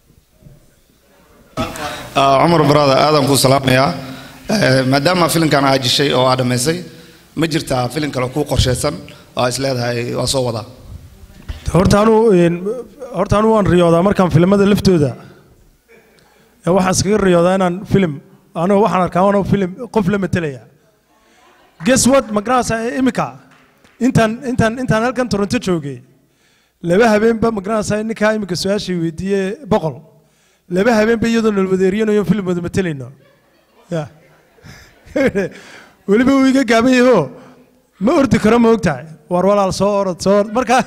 Ah, cumar barada aadan kuu salaamayaa Eh, maadaama filimkan aa jishay oo aa dhammaysay ma jirtaa filim kale kuu qorshaysan oo aa is leedahay waa soo wadaa horta anuu een, horta anuu waan riyoodaa markaan filimada laftooda ee waxaan iskaga riyoodaa inaan filim anuu waxaan arkaa anuu filim qof la matelaya guess what magaranaysaa imika intaan intaan intaan halkan toronto joogay laba habeenba magaranaysaa ninkaa imika su-aashii weydiiyey boqol laba habeenba iyadoo nalwadeeriyanayo filim wada matelayno ya weliba uu iga gaaban yaho ma ordi karo ma ogtahay war walaal soo orod soo orod marka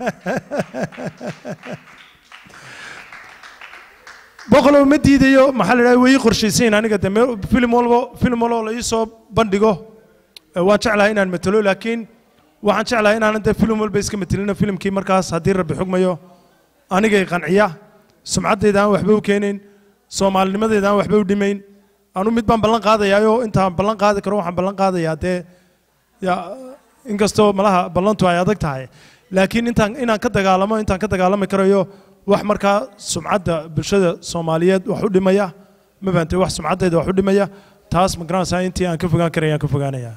boqolow ma diidayo maxaa la idhaha way ii qorshaysayin aniga de meel- filim walbo filim walbo la ii soo bandhigo eh, waan jeclahay inaan matalo laakiin waxaan jeclahay inaanan de filim walba iska matelino filimkii markaas haddii rabbi xugmayo anigay qanciya sumcaddayda aan waxba u keenayn soomaalinimadayda aan waxba u dhimayn anu mid baan ballan qaadayaayoo intaan ballan qaadi karo waxaan ballan qaadayaa dee ya inkastoo malaha ballantu ay adag tahay laakiin intaan inaan ka dagaalamo intaan ka dagaalami karayo wax markaa sumcadda bulshada soomaaliyeed wax u dhimaya ma fahantay wax sumcaddayda wax u dhimaya taas ma garanaysaa intii aan ka fogaan karaya aan ka fogaanaya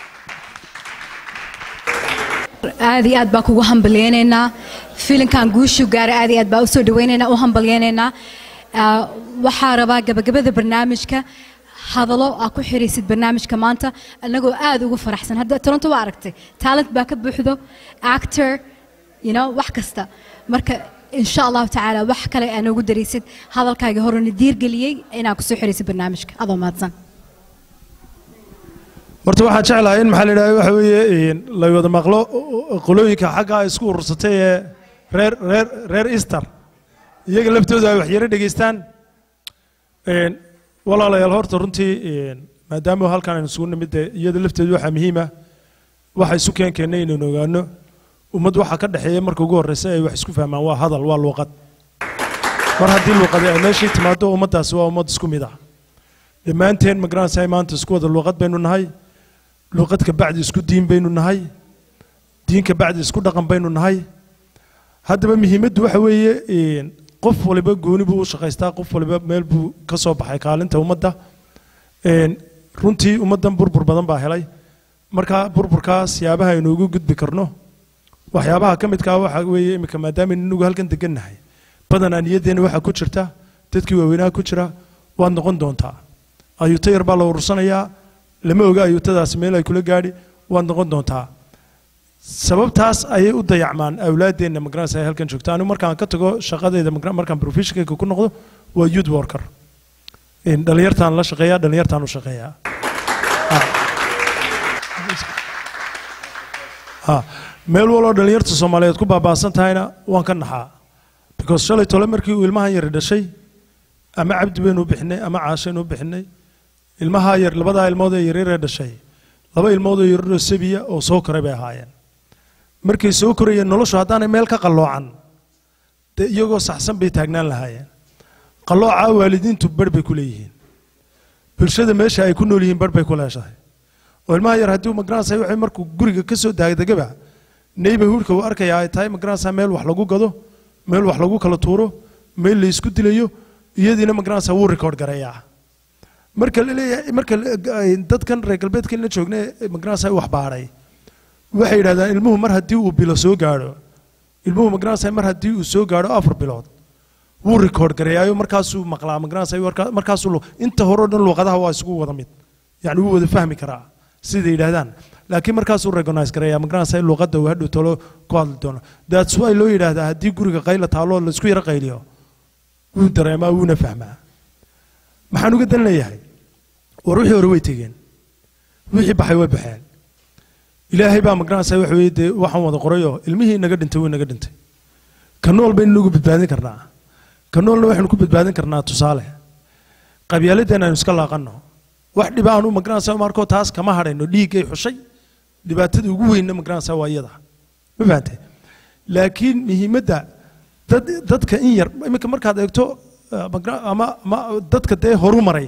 aad iyo aad baa kugu hambalyaynaynaa filinkan guushu gaaray aad iyo aad baa usoo dhawaynaynaa u hambalyaynaynaa Ah, waxaa rabaa gabagabada barnaamijka hadalo aa ku xiraysid barnaamijka maanta anagoo aad ugu faraxsan hadda toronto waa aragtay talent baa ka buuxdo actor you know wax kasta marka insha allahu tacaala wax kale aa noogu daraysid hadalkaaga horena diirgeliyey inaa kusoo xiraysid barnaamijka adoo mahadsan horta waxaan jeclahay in maxaa la yidhahda waxa weeye een, la wada maqlo qolooyinka xagga ay isku urursatay ee reer reer reer easter iyaga laftooda ay waxyaro dhegaystaan Een, walaalayaal horta runtii een, maadaama halkan aynu isugu nimid dee iyada lafteedu waxaa muhiim ah waxa isu keen keennay inaynu ogaano ummad waxa ka dhexeeya marka ugu horreysa ay wax isku fahmaan waa hadal waa luuqad mar haddii luuqadi ay meeshii timaado ummaddaasi waa ummad isku mid ah dhammaanteen ma garanaysaa maanta isku wada luuqad baynu nahay luuqad ka bacdi isku diin baynu nahay diin ka bacdi isku dhaqan baynu nahay haddaba muhiimaddu waxa weeye een, qof waliba gooni buu u shaqaystaa qof waliba meel buu ka soo baxay kaalinta ummadda Een, runtii ummaddan burbur badan baa helay marka burburkaas siyaabaha aynu ugu gudbi karno waxyaabaha ka midkaa waxa weeye iminka maadaama inagu halkan degan nahay badanaa niyaddeena waxaa ku jirta dadkii waaweynaha ku jira waad noqon doontaa ayuuto yar baa la urursanayaa lama oga ayuutadaasi meel ay kula gaadhi waad noqon doontaa sababtaas ayay u dayacmaan awlaadeenna magaranaysa ay halkan joogta anigu markaan ka tago shaqadayda magra- markaan professionkayga ku noqdo waa youth worker In dhalinyartaan la shaqeeyaa dhalinyartaan u shaqeeyaa ha meel waloo dhalinyarta soomaaliyeed ku baabaasan tahayna waan ka naxaa because shalay tole markii uu ilmahan yari dhashay ama cabdi baynu u bixinay ama caashaynu u bixinay ilmaha yar labadaa ilmood ee yaryaree dhashay laba ilmood oo yaryaroo sabiya oo soo koray bay ahaayeen markay soo korayeen noloshu haddaanay meel ka qalloocan dee iyagoo saxsan bay taagnaan lahaayeen qallooca waalidiintu barh bay ku leeyihiin bulshada meesha ay ku nool yihiin barh bay ku leeshahay oo ilmaha yar haddii magaranaysa waxay markuu guriga ka soo daagdegaba neighborhoodka uu arkayaa ay tahay magaranaysa meel wax lagu gado meel wax lagu kala tuuro meel la isku dilayo iyadiina magaranaysa wuu record gareeyaa marka la leeyahay marka la- ay dadkan reer galbeedka la joognay magaranaysa wax baadhay waxay yidhahdaan ilmuhu mar haddii uu bilo soo gaadho ilmuhu magaranaysa mar haddii uu soo gaadho afar bilood wuu record gareeyaayo markaasuu maqlaa magaranaysa warka- markaasuu lu- inta hore oo dhan luuqadaha waa isugu wada mid yani wuu wada fahmi karaa siday yidhaahdaan laakiin markaasuu recognize gareeyaa magaranaysa in luuqadda uu hadhow talo ku hadli doono that's why loo yidhaahdaa haddii guriga qayla taalo la isku yaro qayliyo wuu dareemaa wuuna fahmaa maxaan uga dan leeyahay war wixii hore way tegeen wixii baxay way baxeen ilaahay baa magaranaysa waxa weeye dee waxaan wada qorayoo ilmihii naga dhintay wuu naga dhintay ka nool baynu nagu badbaadin karnaa ka noolna waxaynu ku badbaadin karnaa tusaale qabyaaladeen aynu iska laaqanno wax dhiba aanu magaranaysa markoo taas kama hadhayno dhiiggay xushay dhibaatada ugu weynna magaranaysa waa iyada ma fahantay laakiin muhiimadda dad dadka in yar iminka markaad eegto eh, magra- ama ama dadka dee horu maray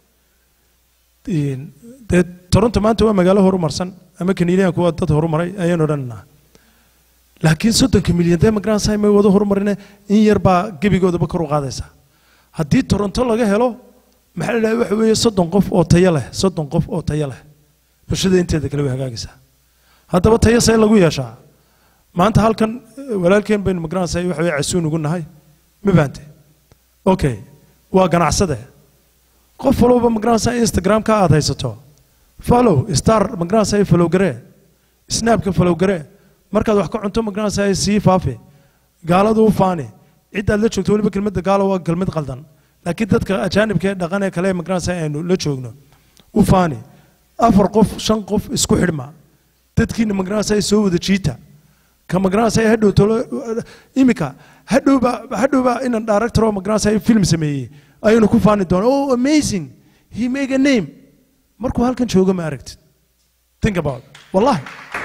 Een, dee toronto maanta waa magaalo horumarsan ama kaniiliyaanku waa dad horumaray ayaynu odhanaynaa laakiin soddonka milyan dee magaranaysa may wada horumarine in yar baa gebigoodaba kor u qaadaysa haddii toronto laga helo maxaa la dhahay waxa weeye soddon qof oo tayo leh soddon qof oo tayo leh bulshada inteeda kale way hagaagaysaa haddaba tayo see lagu yeeshaa maanta halkan eh, walaalkeen baynu magaranaysa waxa weye casuun ugu nahay ma fahante okay waa ganacsade qof walba magaranaysa instagramka aad haysato follow star magaranaysa follow garee snapka follow garee markaad wax ka cunto magaranaysa sii faafi gaaladu u faani ciddaad la joogto weliba kelmadda gaalo waa kelmad qaldan laakiin dadka ajaanibka ee dhaqan ee kale ee magaranaysa aynu la joogno u faani afar qof shan qof isku xidhma dadkiina magaranaysa soo wada jiita ka magaranaysa hadhow tolo imika hadhowba hadhowba inan director oo magaranaysa film sameeyey ayaynu ku faani doona oh amazing he make a name markuu halkan joogo ma aragtid think about it. wallahi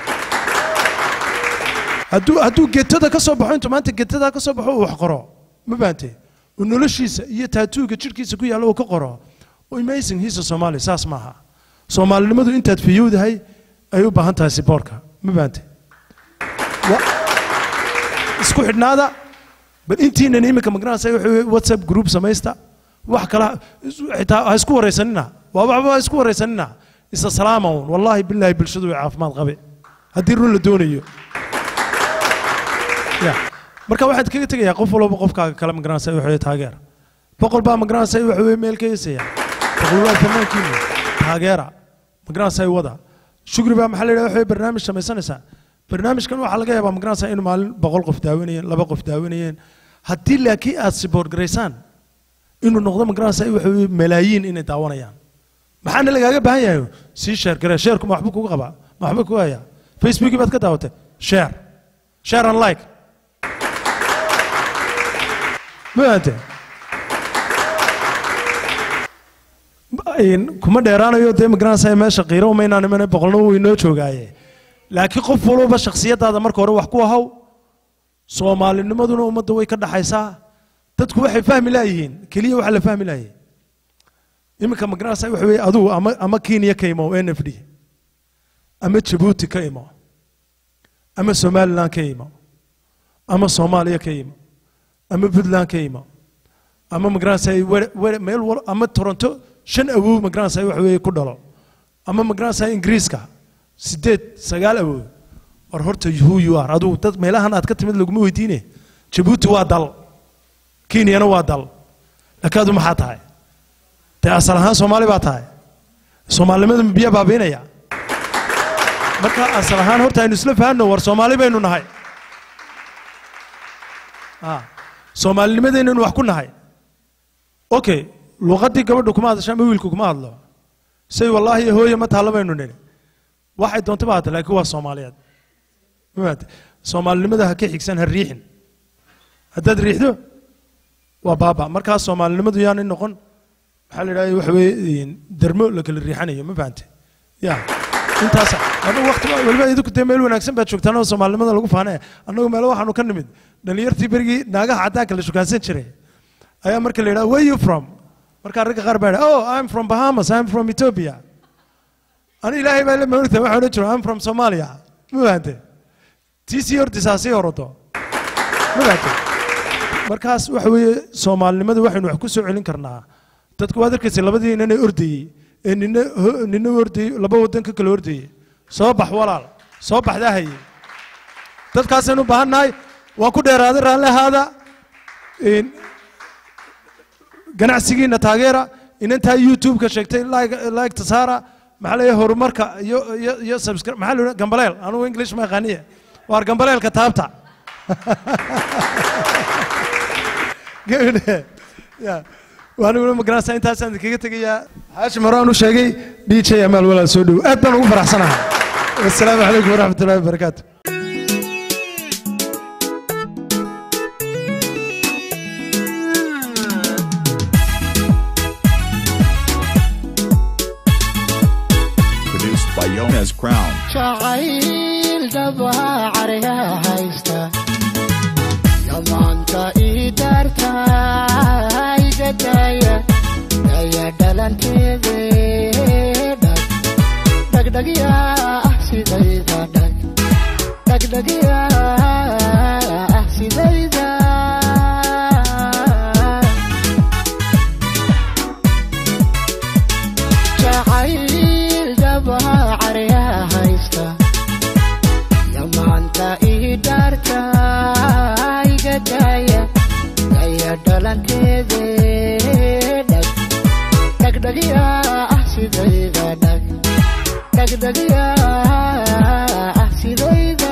hadduu hadduu getada ka soo baxo intuu maanta getada ka soo baxo uu wax qoro ma fahamtay uu noloshiisa iyo taatuuga jidhkiisa ku yaalla uu ka qoro oh, amazing he's a somali saas maaha soomaalinimadu intaad fiyowdahay ay u baahan tahay siboorka ma fahamtay Wa- isku xidhnaada bal intiinan iminka magaranaysa waxa weeye whatsapp group samaysta wax kala xitaa ha isku waraysanina waa waxba ha isku waraysanina isa salaama uun wallaahi bilaahi bulshadu way caafimaad qabe haddii run la doonayo ya marka waxaad kaga tegayaa qof walba qofkaaga kale magaranaysa waxa weeye taageera boqol baa magaranaysa waxa weeye meel ka heesaya boqol waa fanaankiina taageera magaranaysa wada shukri baa maxaa la yidhaha waxa weeye barnaamij samaysanaysaa barnaamijkan waxaa laga yaabaa magaranaysa inuu maalin boqol qof daawanayeen laba qof daawanayeen haddii laakiin aad siboort garaysaan inuu noqdo magaranaysa waxa weeye malaayiin inay daawanayaan maxaana lagaaga baahan yahay sii sheer garee sheerku ma waxba kuga qabaa ma waxba kuga hayaa facebookii baad ka daawatay sheer sheer and like ma fahamtay Een, kuma dheeraanayo dee magaranaysa meesha qiiro umaynaan imane boqolna wuu inoo joogaaye laakiin qof walba shakhsiyadaada marka hore wax ku ahaw soomaalinimaduna ummadda way ka dhaxaysaa dadku waxay fahmi laayihiin keliya waxa la fahmi laayay iminka magaranaysa waxa weeye adugu ama ama kenya ka imo n f d ama jabuuti ka imo ama somaliland ka imo ama soomaaliya ka imo ama puntland ka imo ama magaranaysa were- were- meel wal ama toronto shan awow magaranaysa waxa weeye ku dhalo ama magaranaysa ingiriiska sideed sagaal awow war horta who you are adigu dad meelahan aad ka timid laguma weydiine jabuuti waa dal kenyana waa dal laakiin adu maxaa tahay dee asal ahaan soomaali baa tahay soomaalinimada biyaa baabiinaya marka asal ahaan horta aynu isla fahanno war soomaali baynu nahay Ah, soomaalinimadeennanu wax ku nahay okay luqaddii gabadhu kuma hadasho ama wiilku kuma hadlo say wallaahi iyo hooye ma taalla baynu nidhi waxay doonto ba hata laakiin waa soomaaliyeed mafahamte soomaalinimada ha ka xigsan ha riixin haddaad riixdo waa baaba markaas soomaalinimadu yaanay noqon maxaa la idhahda waxa weeye dermo la kala riixanayo ma fahante ya intaas anagu waqti waliba idinku dee meel wanaagsan baad joogtaan oo soomaalinimada lagu faanaya annagu meelo waxaanu ka nimid dhalinyartii berigii naagaha caddaanka la shukaansan jiray ayaa marka la yidhaha where you from markaa ragga qaar baa yidhaha oh i'm from bahamas i'm from ethiopia ani ilaahay baa la maorta waxaa odhan jiro i'm from somalia ma fahante tii sii hortisaa sii horodo ma fahante markaas waxa weeye soomaalinimada waxaynu wax ku soo celin karnaa dadku waad arkaysa labadii inana ordayey ee nina ho- nina ordayey laba wadan ka kala ordayey soo bax walaal soo baxdaa hayey dadkaasaynu u baahan nahay waan ku dheeraaday raalli ahaada Een, ganacsigiina taageera inantaa youtube-ka sheegtay like saara maxaa leeyahay horumarka iyo iyo iyo subscribe maxaa la yidhaha gambaleel anugu english ma yaqaaniye waar gambaleelka taabta gabadhe ya waaniguna magaranaysaa intaasaan idinkaga tegayaa xaashim hore aan u sheegay d j amaal walaal soo dhow aad baan ugu faraxsanahay wasalaamu calaykum waraxmat ullahi wabarakaatu Produced by Yona's Crown. jacayl dhabaha caryaa haysta yamaanta ii daarta iga daaya daya dhalanteede dhag dhagdhagya ah sidayda dhag dhagdhagya ah sidayda jacayl dhabaha caryaa haysta yamaanta ii dhaarta iga daaya daya dhalanteede dhag dhagdhagya ah sidayda dhag dhagdhagya ah sidayda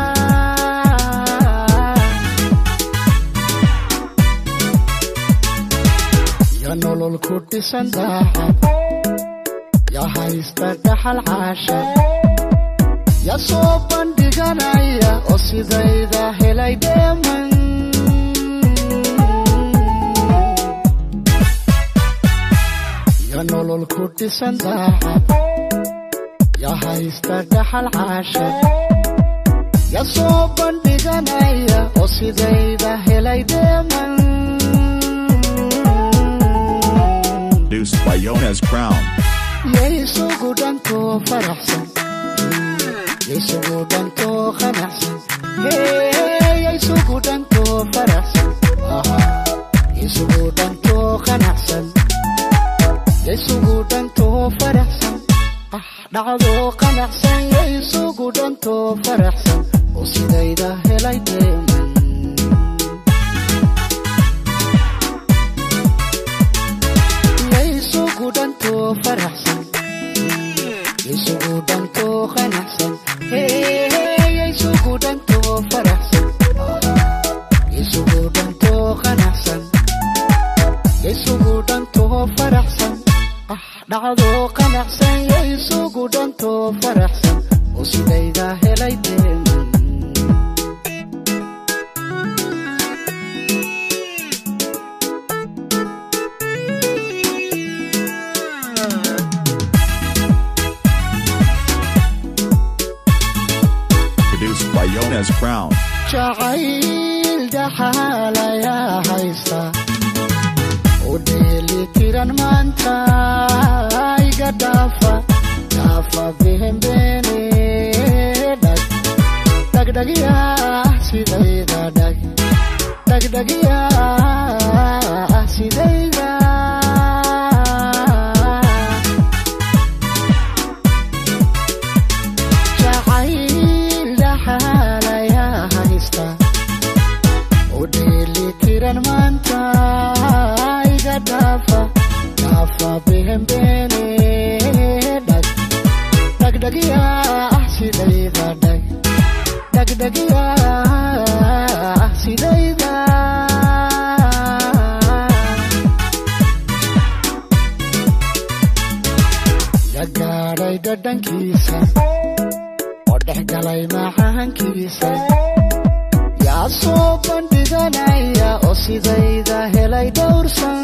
ya nolol ku dhisan daacad ya haysta dhaxal caasha ya soo bandhiganaya oo sidayda helay dheeman ya nolol ku dhisan daacad ya haysta dhaxal caasha ya soo bandhiganaya oo sidayda helay dheeman Produced by Yona's Crown. yaysugu dhankoo faraxsan yaysugu dhankoo qanacsan Hey, yaysugu dhankoo faraxsan Aha, yaysugu dhankoo qanacsan yaysugu dhankoo faraxsan ah dhacdoo qanacsan yaysugu dhankoo faraxsan oo sidayda helay deeman yaysugu dhankoo faraxsan yaysugu dhankoo qanacsan Hey, yaysugu dhankoo faraxsan yaysugu dhankoo qanacsan yaysugu dhankoo faraxsan ah dhacdoo qanacsan yaysugu dhankoo faraxsan oo sidayda helay deeman Produced by Yona's Crown. jacayl dhaxaalayaa haysta u dheeli tiran maanta iga dhaafa dhaafa bihembeene dhag dhagdhagya sidayda dhag dhagdhagya sidayda jacayl dhaxaalayaa haysta u dheeli tiran maanta iga dhaafa dhaafa bihembeene dhag dhagdhagya sidayda degdegyaa sidayda la gaadhay dhadhankiisa oo dhex galay macaankiisa yaa soo bandhiganaya oo sidayda helay dhowrsan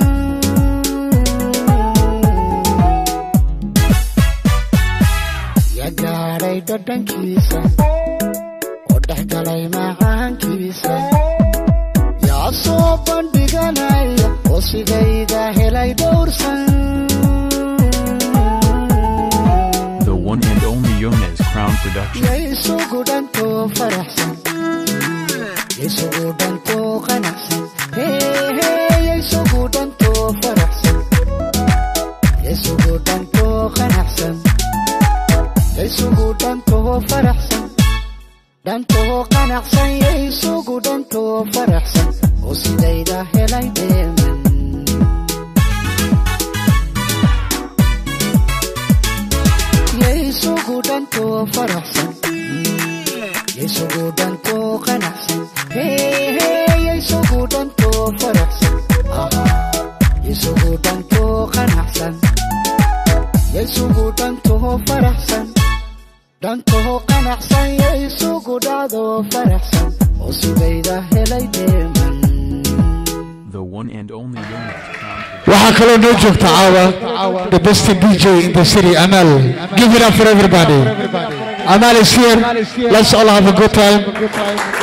ya gaadhay dhadhankiisa oo dhex galay macaankiisa yaa soo bandhiganaya oo sidayda helay dhowrsan The one and only Yones Crown Production. yay isugu dhantoo faraxsan yay isugu dhantoo qanacsan heehee yay isugu dhantoo faraxsan yay isugu dhantoo qanacsan yay isugu dhantoo faraxsan dhantoo qanacsan yay isugu dhantoo faraxsan oo sidayda helay dheeman yay isugu dhantoo faraxsan yay isugu dhantoo qanacsan heehee yay isugu dhantoo faraxsan aha yay isugu dhantoo qanacsan yay isugu dhantoo faraxsan dhantoo qanacsan yay isugu dhacdoo faraxsan oo sidayda helay dheeman The one and only Yones Crown waxaa kaloo noo joogta caawa the best dj in the city amal give it up for everybody amal is here let's all have a good time